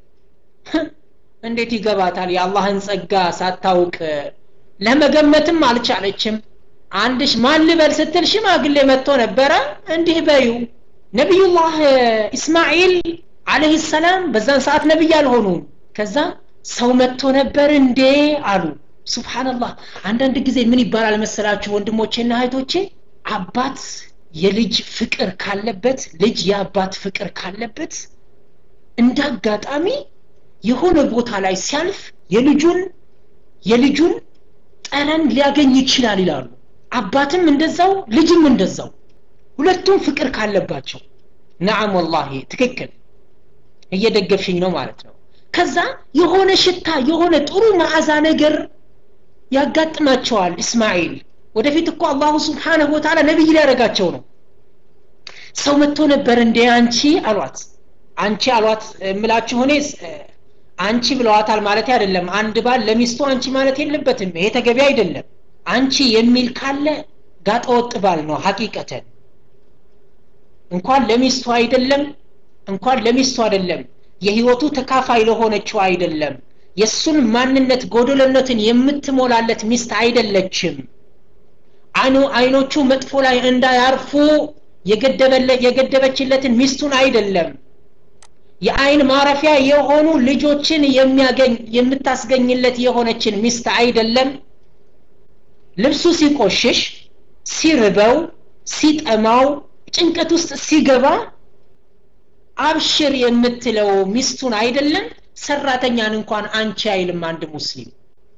እንዴት ይገባታል የአላህን ጸጋ ሳታውቅ ለመገመትም አልቻለችም አንድሽ ማን ልበል ስትል ሽማግሌ መጥቶ ነበረ እንዲህ በዩ ነቢዩላህ እስማኤል አለህ ሰላም በዛን ሰዓት ነቢይ አልሆኑም ከዛ ሰው መጥቶ ነበር እንዴ አሉ ሱብሓንላህ አንዳንድ ጊዜ ምን ይባላል መሰላችሁ ወንድሞቼና እህቶቼ አባት የልጅ ፍቅር ካለበት ልጅ የአባት ፍቅር ካለበት እንደ አጋጣሚ የሆነ ቦታ ላይ ሲያልፍ የልጁን የልጁን ጠረን ሊያገኝ ይችላል ይላሉ አባትም እንደዛው ልጅም እንደዛው ሁለቱም ፍቅር ካለባቸው ነዓም ወላሂ ትክክል እየደገፍሽኝ ነው ማለት ነው ከዛ የሆነ ሽታ የሆነ ጥሩ መዓዛ ነገር ያጋጥማቸዋል እስማኤል ወደፊት እኮ አላሁ ስብሓንሁ ወተዓላ ነቢይ ሊያደረጋቸው ነው ሰው መጥቶ ነበር እንዴ አንቺ አሏት አንቺ አሏት የምላችሁ እኔ አንቺ ብለዋታል ማለት አይደለም አንድ ባል ለሚስቱ አንቺ ማለት የለበትም ይሄ ተገቢ አይደለም አንቺ የሚል ካለ ጋጠወጥ ባል ነው ሀቂቀተን እንኳን ለሚስቱ አይደለም እንኳን ለሚስቱ አይደለም የህይወቱ ተካፋይ ለሆነችው አይደለም የእሱን ማንነት ጎደለነትን የምትሞላለት ሚስት አይደለችም አይኑ አይኖቹ መጥፎ ላይ እንዳያርፉ የገደበችለትን ሚስቱን አይደለም የአይን ማረፊያ የሆኑ ልጆችን የሚያገኝ የምታስገኝለት የሆነችን ሚስት አይደለም ልብሱ ሲቆሽሽ ሲርበው ሲጠማው ጭንቀት ውስጥ ሲገባ አብሽር የምትለው ሚስቱን አይደለም ሰራተኛን እንኳን አንቺ አይልም አንድ ሙስሊም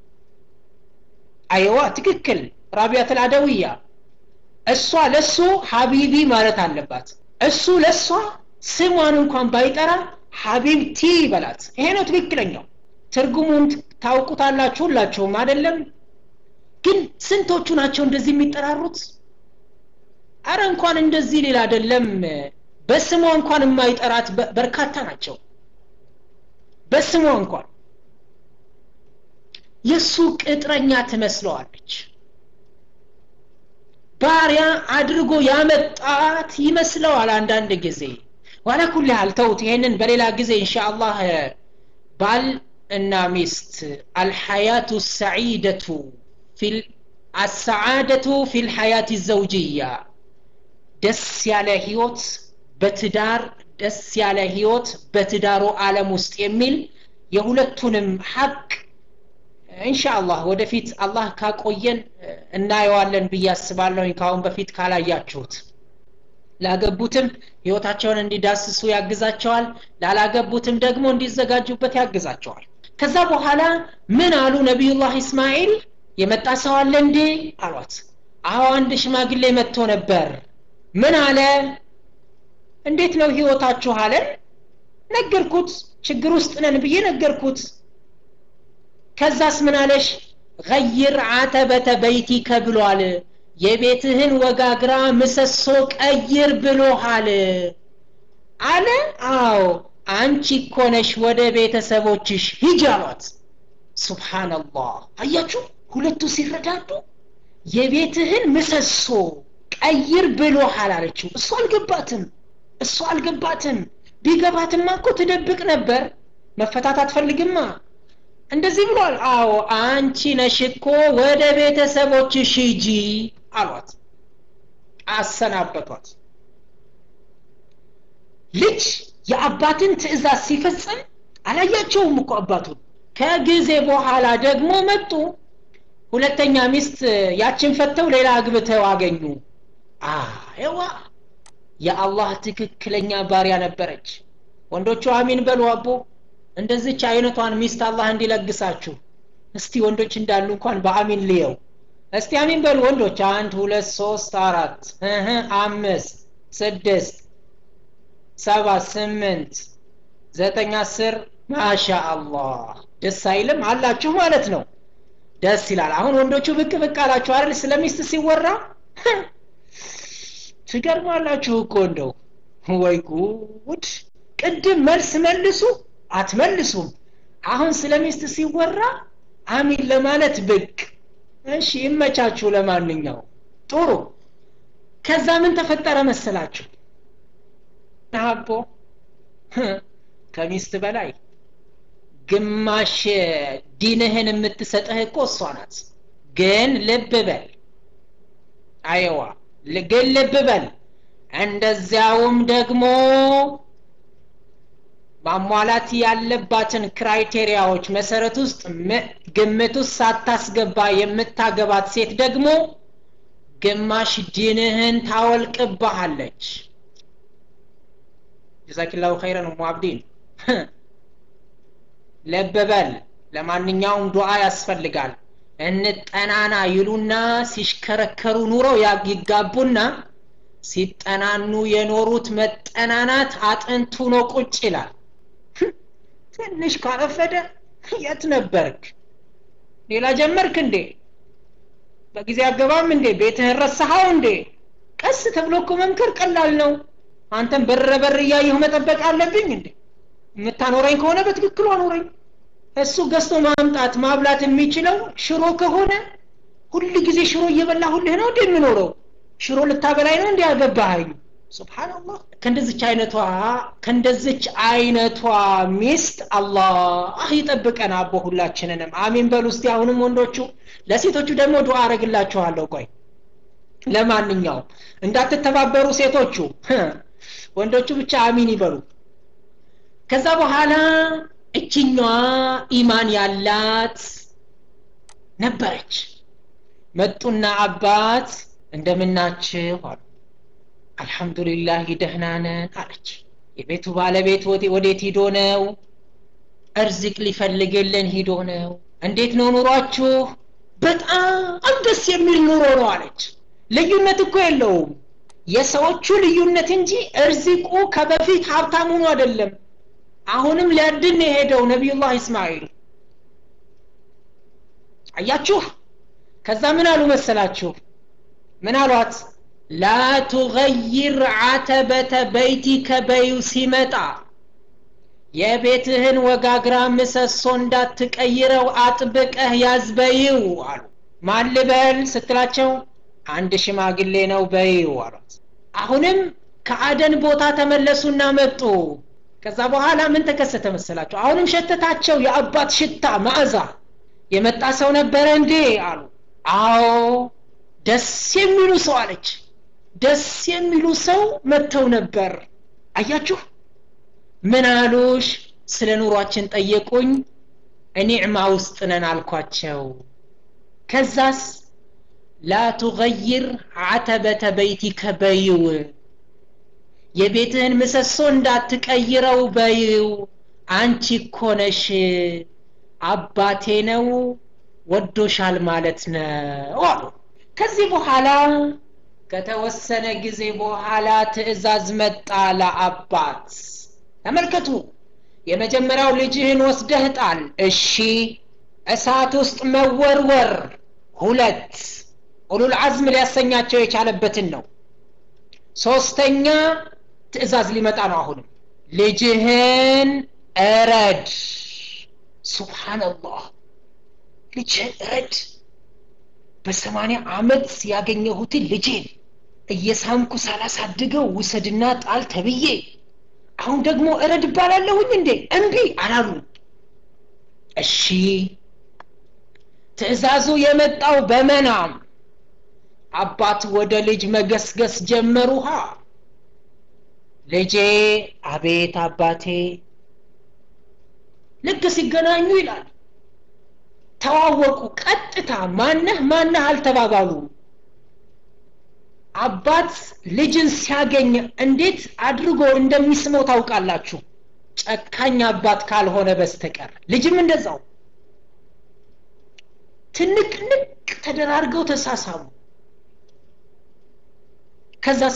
አይዋ ትክክል ራቢያት አልአደውያ እሷ ለሱ ሀቢቢ ማለት አለባት እሱ ለሷ ስሟን እንኳን ባይጠራ ሀቢብቲ በላት ይሄ ነው ትክክለኛው ትርጉሙን ታውቁታላችሁ ሁላችሁም አይደለም ግን ስንቶቹ ናቸው እንደዚህ የሚጠራሩት አረ እንኳን እንደዚህ ሌላ አይደለም በስሟ እንኳን የማይጠራት በርካታ ናቸው በስሟ እንኳን የእሱ ቅጥረኛ ትመስለዋለች ባሪያ አድርጎ ያመጣት ይመስለዋል አንዳንድ ጊዜ ዋላ ኩል ያህል ተውት ይሄንን በሌላ ጊዜ ኢንሻአላህ ባል እና ሚስት አልሐያቱ ሰዒደቱ አሰዓደቱ ፊ ልሐያት ዘውጅያ ደስ ያለ ህይወት በትዳር ደስ ያለ ህይወት በትዳሩ ዓለም ውስጥ የሚል የሁለቱንም ሀቅ ኢንሻአላህ ወደፊት አላህ ካቆየን እናየዋለን ብዬ አስባለሁኝ ከአሁን በፊት ካላያችሁት ላገቡትም ህይወታቸውን እንዲዳስሱ ያግዛቸዋል ላላገቡትም ደግሞ እንዲዘጋጁበት ያግዛቸዋል ከዛ በኋላ ምን አሉ ነቢዩላህ እስማኤል የመጣ ሰው አለ እንዴ አሏት አዎ አንድ ሽማግሌ መጥቶ ነበር ምን አለ እንዴት ነው ህይወታችሁ አለን ነገርኩት ችግር ውስጥ ነን ብዬ ነገርኩት ከዛስ ምን አለሽ ገይር አተበተ በይቲከ ብሏል የቤትህን ወጋግራ ምሰሶ ቀይር ብሎሃል አለ አዎ አንቺ እኮ ነሽ ወደ ቤተሰቦችሽ ሂጅ አሏት ሱብሓነላህ አያችሁ ሁለቱ ሲረዳዱ የቤትህን ምሰሶ ቀይር ብሎሃል አለችው እሱ አልገባትም እሱ አልገባትም ቢገባትማ እኮ ትደብቅ ነበር መፈታት አትፈልግማ እንደዚህ ብሏል አዎ አንቺ ነሽ እኮ ወደ ቤተሰቦችሽ ሂጂ አሏት አሰናበቷት ልጅ የአባትን ትእዛዝ ሲፈጽም አላያቸውም እኮ አባቱን ከጊዜ በኋላ ደግሞ መጡ ሁለተኛ ሚስት ያችን ፈተው ሌላ አግብተው አገኙ አይዋ የአላህ ትክክለኛ ባሪያ ነበረች ወንዶቹ አሚን በሉ አቦ እንደዚች አይነቷን ሚስት አላህ እንዲለግሳችሁ እስቲ ወንዶች እንዳሉ እንኳን በአሚን ልየው እስቲ አሚን በሉ ወንዶች አንድ ሁለት ሶስት አራት እህ አምስት ስድስት ሰባት ስምንት ዘጠኝ አስር ማሻ አላህ ደስ አይልም አላችሁ ማለት ነው ደስ ይላል አሁን ወንዶቹ ብቅ ብቅ አላችሁ አይደል ስለ ሚስት ሲወራ ትገርማላችሁ እኮ እንደው ወይ ጉድ ቅድም መልስ መልሱ አትመልሱም አሁን ስለ ሚስት ሲወራ አሚን ለማለት ብቅ እሺ ይመቻችሁ ለማንኛው ጥሩ ከዛ ምን ተፈጠረ መሰላችሁ አቦ ከሚስት በላይ ግማሽ ዲንህን የምትሰጥህ እኮ እሷ ናት ግን ልብ በል አይዋ ግን ልብ በል እንደዚያውም ደግሞ ማሟላት ያለባትን ክራይቴሪያዎች መሰረት ውስጥ ግምት ውስጥ ሳታስገባ የምታገባት ሴት ደግሞ ግማሽ ዲንህን ታወልቅብሃለች ጀዛኪላሁ ኸይረን ኡሙ አብዲን ለበበል ለማንኛውም ዱዓ ያስፈልጋል እንጠናና ይሉና ሲሽከረከሩ ኑረው ይጋቡና ሲጠናኑ የኖሩት መጠናናት አጥንቱ ነው ቁጭ ይላል ትንሽ ካረፈደ የት ነበርክ ሌላ ጀመርክ እንዴ በጊዜ አገባም እንዴ ቤትህን ረሳኸው እንዴ ቀስ ተብሎ እኮ መምከር ቀላል ነው አንተም በር በር እያየሁ መጠበቅ አለብኝ እንዴ የምታኖረኝ ከሆነ በትክክሉ አኖረኝ እሱ ገዝቶ ማምጣት ማብላት የሚችለው ሽሮ ከሆነ ሁል ጊዜ ሽሮ እየበላሁልህ ነው እንዴ የምኖረው ሽሮ ልታበላይ ነው እንዲ ያገባሃኝ ስብሓንላህ ከእንደዚች አይነቷ ከእንደዚች አይነቷ ሚስት አላህ ይጠብቀን አቦ ሁላችንንም አሚን በሉ እስቲ አሁንም ወንዶቹ ለሴቶቹ ደግሞ ዱዓ አረግላችኋለሁ ቆይ ለማንኛውም እንዳትተባበሩ ሴቶቹ ወንዶቹ ብቻ አሚን ይበሉ ከዛ በኋላ እችኛዋ ኢማን ያላት ነበረች መጡና አባት እንደምናችሁ አሉ አልሐምዱሊላህ ደህና ነን አለች የቤቱ ባለቤት ወዴት ሂዶ ነው እርዝቅ ሊፈልግልን ሂዶ ነው እንዴት ነው ኑሯችሁ በጣም ደስ የሚል ኑሮ ነው አለች ልዩነት እኮ የለውም የሰዎቹ ልዩነት እንጂ እርዚቁ ከበፊት ሀብታም ሆኖ አይደለም አሁንም ሊያድን የሄደው ነቢዩላህ እስማኤል አያችሁ ከዛ ምን አሉ መሰላችሁ ምን አሏት ላ ቱገይር አተበተ በይቲከ በዩ ሲመጣ የቤትህን ወጋግራ ምሰሶ እንዳትቀይረው አጥብቀህ ያዝበይው አሉ ማን ልበል ስትላቸው አንድ ሽማግሌ ነው በይው አሏት አሁንም ከአደን ቦታ ተመለሱና መጡ ከዛ በኋላ ምን ተከሰተ መሰላቸው አሁንም ሸተታቸው የአባት ሽታ ማዕዛ የመጣ ሰው ነበረ እንዴ አሉ አዎ ደስ የሚሉ ሰው አለች ደስ የሚሉ ሰው መጥተው ነበር አያችሁ ምን አሉሽ ስለ ኑሯችን ጠየቁኝ ኒዕማ ውስጥ ነን አልኳቸው ከዛስ ላ ቱገይር አተበተ በይቲከ በይው የቤትህን ምሰሶ እንዳትቀይረው በይው አንቺ እኮ ነሽ አባቴ ነው ወዶሻል ማለት ነው አሉ ከዚህ በኋላ ከተወሰነ ጊዜ በኋላ ትእዛዝ መጣ ለአባት ተመልከቱ የመጀመሪያው ልጅህን ወስደህ ጣል እሺ እሳት ውስጥ መወርወር ሁለት ኡሉል አዝም ሊያሰኛቸው የቻለበትን ነው ሶስተኛ ትእዛዝ ሊመጣ ነው አሁንም ልጅህን እረድ ሱብሓንላህ ልጅህን እረድ በሰማንያ አመት ያገኘሁትን ልጄን እየሳምኩ ሳላሳድገው ውሰድና ጣል ተብዬ አሁን ደግሞ እረድ እባላለሁኝ እንዴ እምቢ አላሉ እሺ ትእዛዙ የመጣው በመናም አባት ወደ ልጅ መገስገስ ጀመሩሃ ልጄ አቤት አባቴ ልክ ሲገናኙ ይላል ተዋወቁ ቀጥታ ማነህ ማነህ አልተባባሉ አባት ልጅን ሲያገኝ እንዴት አድርጎ እንደሚስመው ታውቃላችሁ ጨካኝ አባት ካልሆነ በስተቀር ልጅም እንደዛው ትንቅንቅ ተደራርገው ተሳሳሙ ከዛስ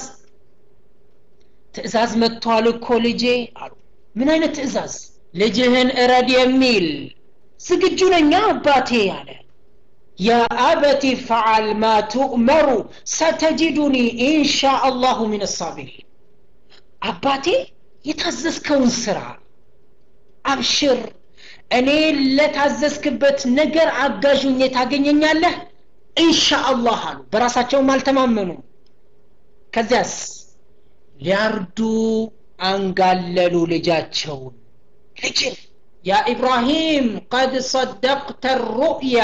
ትእዛዝ መጥቷል እኮ ልጄ አሉ ምን አይነት ትእዛዝ ልጅህን እረድ የሚል ዝግጁ ነኛ አባቴ አለ يا أبت فعل ما تؤمر ستجدني إن شاء الله من الصابرين አባቴ የታዘዝከውን ስራ አብሽር እኔ ለታዘዝክበት ነገር አጋዥኝ ታገኘኛለህ ኢንሻአላህ አሉ በራሳቸውም አልተማመኑ ከዚያስ ሊያርዱ አንጋለሉ ልጃቸውን ልጅን ያ ኢብራሂም ቀድ ሰደቅተ ሩእያ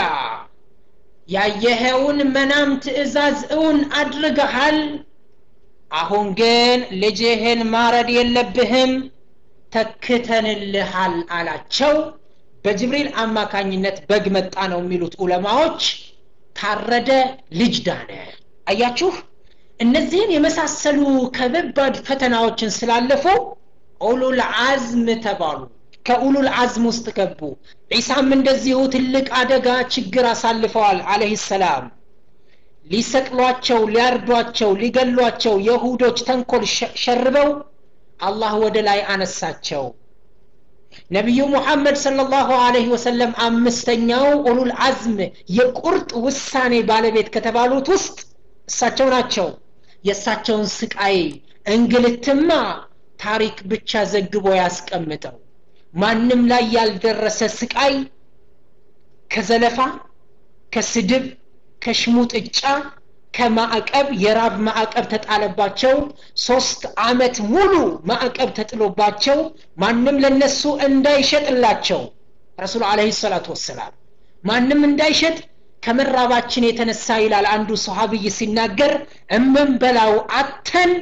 ያየኸውን መናም ትእዛዝ እውን አድርገሃል አሁን ግን ልጅህን ማረድ የለብህም ተክተንልሃል አላቸው በጅብሪል አማካኝነት በግ መጣ ነው የሚሉት ዑለማዎች ታረደ ልጅ ዳነ አያችሁ እነዚህን የመሳሰሉ ከበባድ ፈተናዎችን ስላለፉ ኡሉል አዝም ተባሉ ከኡሉል አዝም ውስጥ ገቡ ዒሳም እንደዚሁ ትልቅ አደጋ ችግር አሳልፈዋል አለህ ሰላም ሊሰቅሏቸው ሊያርዷቸው ሊገሏቸው የሁዶች ተንኮል ሸርበው አላህ ወደ ላይ አነሳቸው ነቢዩ ሙሐመድ ሰለላሁ ዐለይሂ ወሰለም አምስተኛው ኡሉል አዝም የቁርጥ ውሳኔ ባለቤት ከተባሉት ውስጥ እሳቸው ናቸው የእሳቸውን ስቃይ እንግልትማ ታሪክ ብቻ ዘግቦ ያስቀምጠው ማንም ላይ ያልደረሰ ስቃይ ከዘለፋ ከስድብ ከሽሙጥጫ ከማዕቀብ የራብ ማዕቀብ ተጣለባቸው ሶስት አመት ሙሉ ማዕቀብ ተጥሎባቸው ማንም ለነሱ እንዳይሸጥላቸው ረሱል አለህ ሰላቱ ወሰላም ማንም እንዳይሸጥ ከመራባችን የተነሳ ይላል አንዱ ሰሃብይ ሲናገር እምንበላው አተን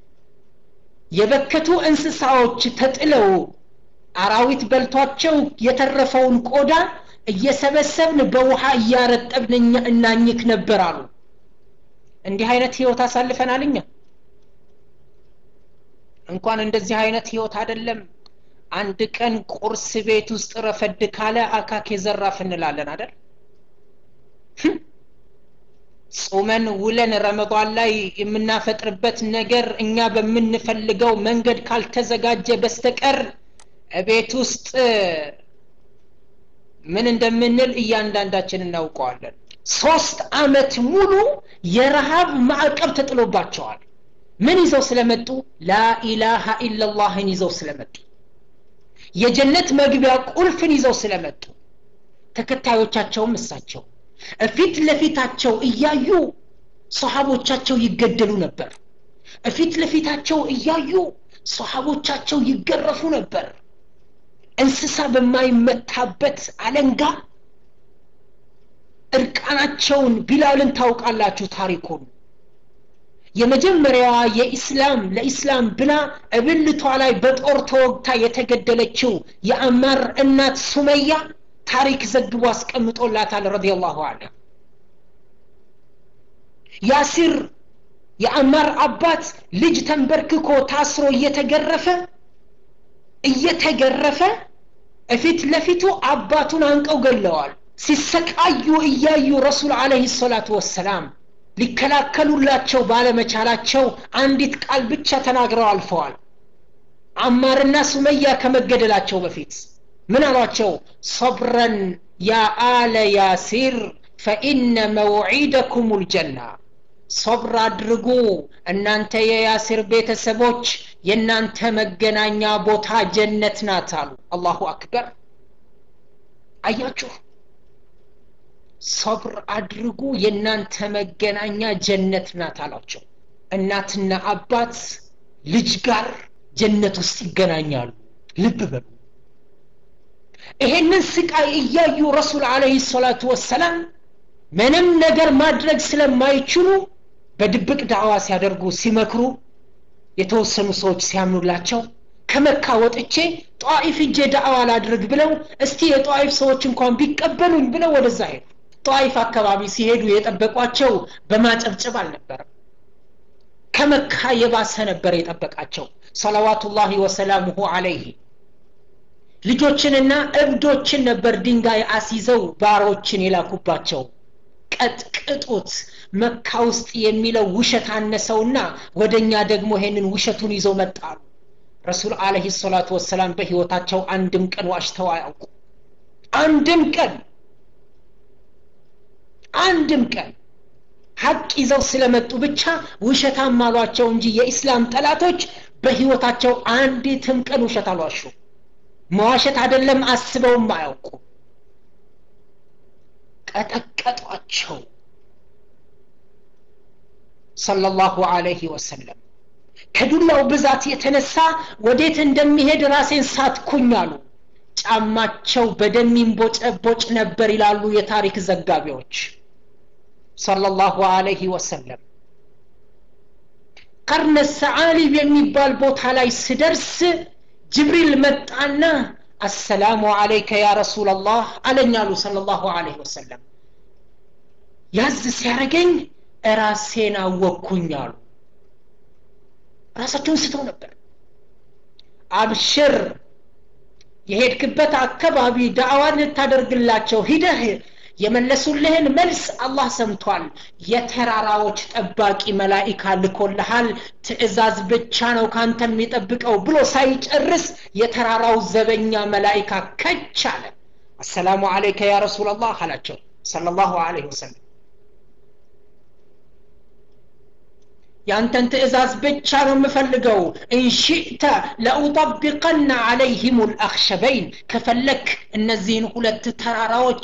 የበከቱ እንስሳዎች ተጥለው አራዊት በልቷቸው የተረፈውን ቆዳ እየሰበሰብን በውሃ እያረጠብን እናኝክ ነበር አሉ እንዲህ አይነት ህይወት አሳልፈናል እኛ እንኳን እንደዚህ አይነት ህይወት አይደለም አንድ ቀን ቁርስ ቤት ውስጥ ረፈድ ካለ አካኬ ዘራፍ እንላለን አይደል ጾመን ውለን ረመዷን ላይ የምናፈጥርበት ነገር እኛ በምንፈልገው መንገድ ካልተዘጋጀ በስተቀር ቤት ውስጥ ምን እንደምንል እያንዳንዳችን እናውቀዋለን ሶስት አመት ሙሉ የረሃብ ማዕቀብ ተጥሎባቸዋል ምን ይዘው ስለመጡ ላኢላሃ ኢላላህን ይዘው ስለመጡ የጀነት መግቢያ ቁልፍን ይዘው ስለመጡ ተከታዮቻቸውም እሳቸው እፊት ለፊታቸው እያዩ ሰሃቦቻቸው ይገደሉ ነበር እፊት ለፊታቸው እያዩ ሰሃቦቻቸው ይገረፉ ነበር እንስሳ በማይመታበት አለንጋ እርቃናቸውን ቢላልን ታውቃላችሁ ታሪኩን የመጀመሪያዋ የኢስላም ለኢስላም ብላ እብልቷ ላይ በጦር ተወግታ የተገደለችው የአማር እናት ሱመያ ታሪክ ዘግቦ አስቀምጦላታል ረዲየላሁ አንሁ ያሲር የአማር አባት ልጅ ተንበርክኮ ታስሮ እየተገረፈ እየተገረፈ እፊት ለፊቱ አባቱን አንቀው ገለዋል ሲሰቃዩ እያዩ ረሱል አለህ ሰላቱ ወሰላም ሊከላከሉላቸው ባለመቻላቸው አንዲት ቃል ብቻ ተናግረው አልፈዋል አማርና ሱመያ ከመገደላቸው በፊት ምን አሏቸው ሰብረን ያ አለ ያሲር ፈኢነ መውዒደኩም ልጀና ሶብር አድርጉ እናንተ የያሲር ቤተሰቦች የእናንተ መገናኛ ቦታ ጀነት ናት አሉ አላሁ አክበር አያችሁ ሶብር አድርጉ የእናንተ መገናኛ ጀነት ናት አሏቸው እናትና አባት ልጅ ጋር ጀነት ውስጥ ይገናኛሉ ልብ በሉ ይሄንን ስቃይ እያዩ ረሱል አለህ ሰላቱ ወሰላም ምንም ነገር ማድረግ ስለማይችሉ በድብቅ ዳዕዋ ሲያደርጉ ሲመክሩ የተወሰኑ ሰዎች ሲያምኑላቸው ከመካ ወጥቼ ጧኢፍ እጄ ዳዕዋ ላድርግ ብለው እስቲ የጧኢፍ ሰዎች እንኳን ቢቀበሉኝ ብለው ወደዛ ሄዱ ጧኢፍ አካባቢ ሲሄዱ የጠበቋቸው በማጨብጨብ አልነበረም ከመካ የባሰ ነበር የጠበቃቸው ሰለዋቱላሂ ወሰላሙሁ አለይህ ልጆችንና እብዶችን ነበር ድንጋይ አስይዘው ባሮችን የላኩባቸው ቀጥቅጡት መካ ውስጥ የሚለው ውሸት አነሰውና ወደኛ ደግሞ ይሄንን ውሸቱን ይዘው መጣሉ ረሱል አለህ ሰላቱ ወሰላም በህይወታቸው አንድም ቀን ዋሽተው አያውቁ አንድም ቀን አንድም ቀን ሀቅ ይዘው ስለመጡ ብቻ ውሸታም አሏቸው እንጂ የኢስላም ጠላቶች በህይወታቸው አንዲትም ቀን ውሸት አልዋሹ መዋሸት አይደለም አስበውም አያውቁ ቀጠቀጧቸው ሰለላሁ አለይህ ወሰለም ከዱላው ብዛት የተነሳ ወዴት እንደሚሄድ ራሴን ሳትኩኝ አሉ ጫማቸው በደም ይንቦጨቦጭ ነበር ይላሉ የታሪክ ዘጋቢዎች ሰለላሁ አለይህ ወሰለም ቀርነ ሰዓሊብ የሚባል ቦታ ላይ ስደርስ ጅብሪል መጣና አሰላሙ አለይከ ያ ረሱላላህ አለኝ አሉ ሰለላሁ አለይህ ወሰለም ያዝ ሲያደረገኝ ራሴን አወቅኩኝ አሉ ራሳቸውን ስተው ነበር አብሽር የሄድክበት አካባቢ ዳዕዋን ልታደርግላቸው ሂደህ የመለሱልህን መልስ አላህ ሰምቷል የተራራዎች ጠባቂ መላኢካ ልኮልሃል ትእዛዝ ብቻ ነው ካንተ የሚጠብቀው ብሎ ሳይጨርስ የተራራው ዘበኛ መላኢካ ከች አለ አሰላሙ አለይከ ያ ረሱላላህ አላቸው ሰለላሁ ዐለይሂ ወሰለም ያንተን ትእዛዝ ብቻ ነው የምፈልገው እንሽእተ ለኡጠቢቀና አለይህም ልአክሸበይን ከፈለክ እነዚህን ሁለት ተራራዎች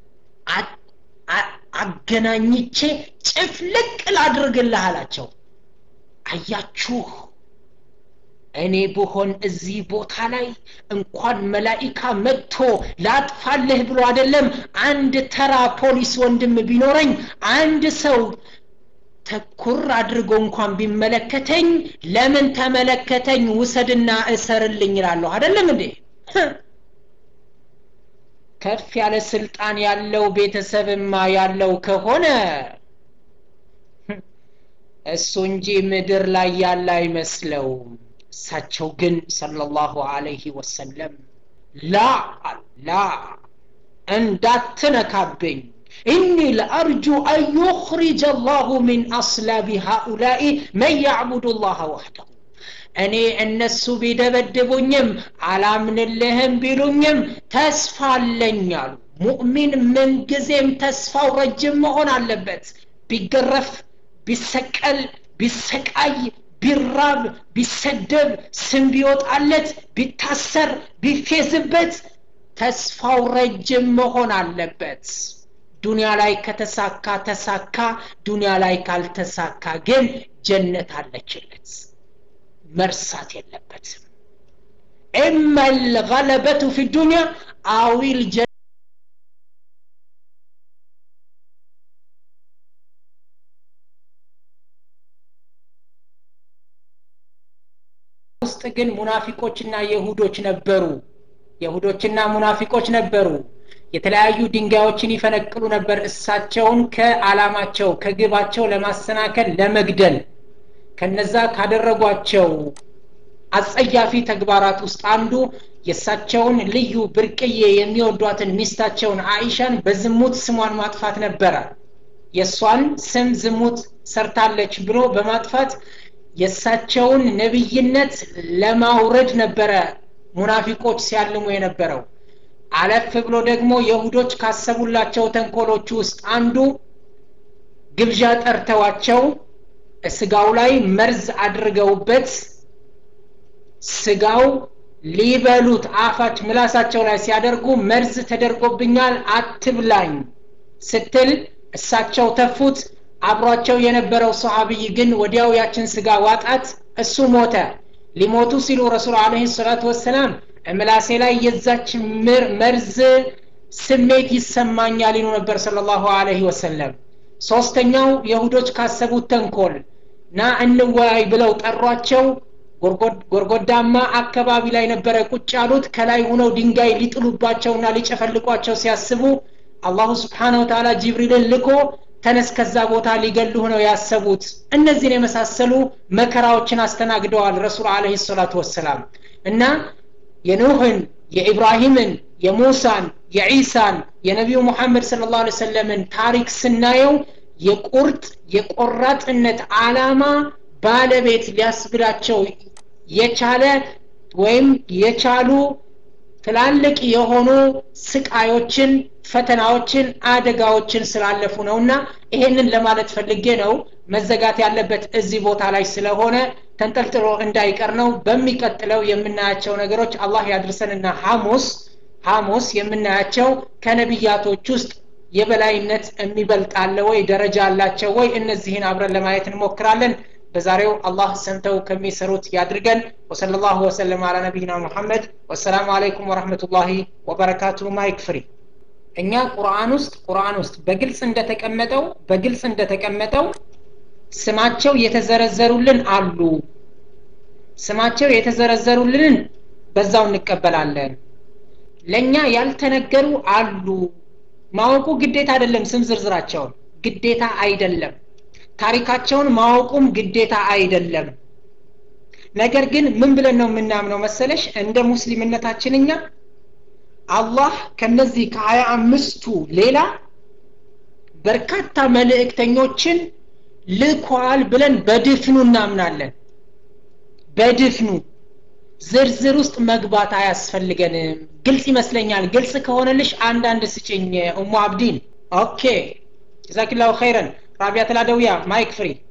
አገናኝቼ ጭፍልቅ ላድርግልህ አላቸው አያችሁ እኔ ብሆን እዚህ ቦታ ላይ እንኳን መላኢካ መጥቶ ላጥፋልህ ብሎ አይደለም አንድ ተራ ፖሊስ ወንድም ቢኖረኝ አንድ ሰው ተኩር አድርጎ እንኳን ቢመለከተኝ ለምን ተመለከተኝ ውሰድና እሰርልኝ ይላለሁ አይደለም እንዴ ከፍ ያለ ስልጣን ያለው ቤተሰብማ ያለው ከሆነ እሱ እንጂ ምድር ላይ ያለ አይመስለውም እሳቸው ግን ሰለላሁ አለይህ ወሰለም ላ ላ እንዳትነካብኝ إني لأرجو أن يخرج الله من أصلاب هؤلاء من يعبد الله وحده እኔ እነሱ ቢደበድቡኝም አላምንልህም ቢሉኝም ተስፋ አለኝ አሉ ሙእሚን ምንጊዜም ተስፋው ረጅም መሆን አለበት ቢገረፍ ቢሰቀል ቢሰቃይ ቢራብ ቢሰደብ ስም ቢወጣለት ቢታሰር ቢፌዝበት ተስፋው ረጅም መሆን አለበት ዱንያ ላይ ከተሳካ ተሳካ ዱንያ ላይ ካልተሳካ ግን ጀነት አለችለት መርሳት የለበትም ኢማ ልገለበቱ ፊ ዱንያ አዊል ውስጥ ግን ሙናፊቆችና የሁዶች ነበሩ የሁዶችና ሙናፊቆች ነበሩ የተለያዩ ድንጋዮችን ይፈነቅሉ ነበር እሳቸውን ከአላማቸው ከግባቸው ለማሰናከል ለመግደል ከነዛ ካደረጓቸው አጸያፊ ተግባራት ውስጥ አንዱ የእሳቸውን ልዩ ብርቅዬ የሚወዷትን ሚስታቸውን አይሻን በዝሙት ስሟን ማጥፋት ነበረ የእሷን ስም ዝሙት ሰርታለች ብሎ በማጥፋት የእሳቸውን ነብይነት ለማውረድ ነበረ ሙናፊቆች ሲያልሙ የነበረው አለፍ ብሎ ደግሞ የሁዶች ካሰቡላቸው ተንኮሎች ውስጥ አንዱ ግብዣ ጠርተዋቸው ስጋው ላይ መርዝ አድርገውበት ስጋው ሊበሉት አፋች ምላሳቸው ላይ ሲያደርጉ መርዝ ተደርጎብኛል አትብላኝ ስትል እሳቸው ተፉት አብሯቸው የነበረው ሰሃቢይ ግን ወዲያው ያችን ስጋ ዋጣት እሱ ሞተ ሊሞቱ ሲሉ ረሱል አለህ ሰላቱ ወሰላም ምላሴ ላይ የዛች መርዝ ስሜት ይሰማኛል ይሉ ነበር ስለ ላሁ አለህ ወሰለም ሶስተኛው የሁዶች ካሰቡት ተንኮል ና እንወያይ ብለው ጠሯቸው ጎርጎዳማ አካባቢ ላይ ነበረ ቁጭ ያሉት ከላይ ሁነው ድንጋይ ሊጥሉባቸውና ሊጨፈልቋቸው ሲያስቡ አላሁ ስብሓን ወተላ ጅብሪልን ልኮ ተነስ ከዛ ቦታ ሊገሉህ ነው ያሰቡት እነዚህን የመሳሰሉ መከራዎችን አስተናግደዋል ረሱል አለህ ሰላቱ ወሰላም እና የኑህን የኢብራሂምን የሙሳን የዒሳን የነቢዩ ሙሐመድ ስለ ላሁ ሰለምን ታሪክ ስናየው የቁርጥ የቆራጥነት አላማ ባለቤት ሊያስብላቸው የቻለ ወይም የቻሉ ትላልቅ የሆኑ ስቃዮችን ፈተናዎችን አደጋዎችን ስላለፉ ነውና ይሄንን ለማለት ፈልጌ ነው መዘጋት ያለበት እዚህ ቦታ ላይ ስለሆነ ተንጠልጥሎ እንዳይቀር ነው በሚቀጥለው የምናያቸው ነገሮች አላህ ያድርሰንና ሐሙስ ሐሙስ የምናያቸው ከነቢያቶች ውስጥ የበላይነት የሚበልጥ አለ ወይ ደረጃ አላቸው ወይ እነዚህን አብረን ለማየት እንሞክራለን በዛሬው አላህ ሰምተው ከሚሰሩት ያድርገን ወሰለ ላሁ ወሰለም አላ ነቢይና ሙሐመድ ወሰላሙ አለይኩም ወረህመቱላሂ ወበረካቱ ማይክ ፍሪ እኛ ቁርአን ውስጥ ቁርአን ውስጥ በግልጽ እንደተቀመጠው በግልጽ እንደተቀመጠው ስማቸው የተዘረዘሩልን አሉ ስማቸው የተዘረዘሩልንን በዛው እንቀበላለን ለእኛ ያልተነገሩ አሉ ማወቁ ግዴታ አይደለም ስም ዝርዝራቸውን ግዴታ አይደለም ታሪካቸውን ማወቁም ግዴታ አይደለም ነገር ግን ምን ብለን ነው የምናምነው መሰለሽ እንደ ሙስሊምነታችን እኛ አላህ ከነዚህ ከሀያ አምስቱ ሌላ በርካታ መልእክተኞችን ልኳል ብለን በድፍኑ እናምናለን በድፍኑ ዝርዝር ውስጥ መግባት አያስፈልገንም ግልጽ ይመስለኛል ግልጽ ከሆነልሽ አንዳንድ ስጭኝ ኡሙ አብዲን ኦኬ ጀዛኪላሁ ኸይረን ራቢያ ተላደውያ ማይክ ፍሪ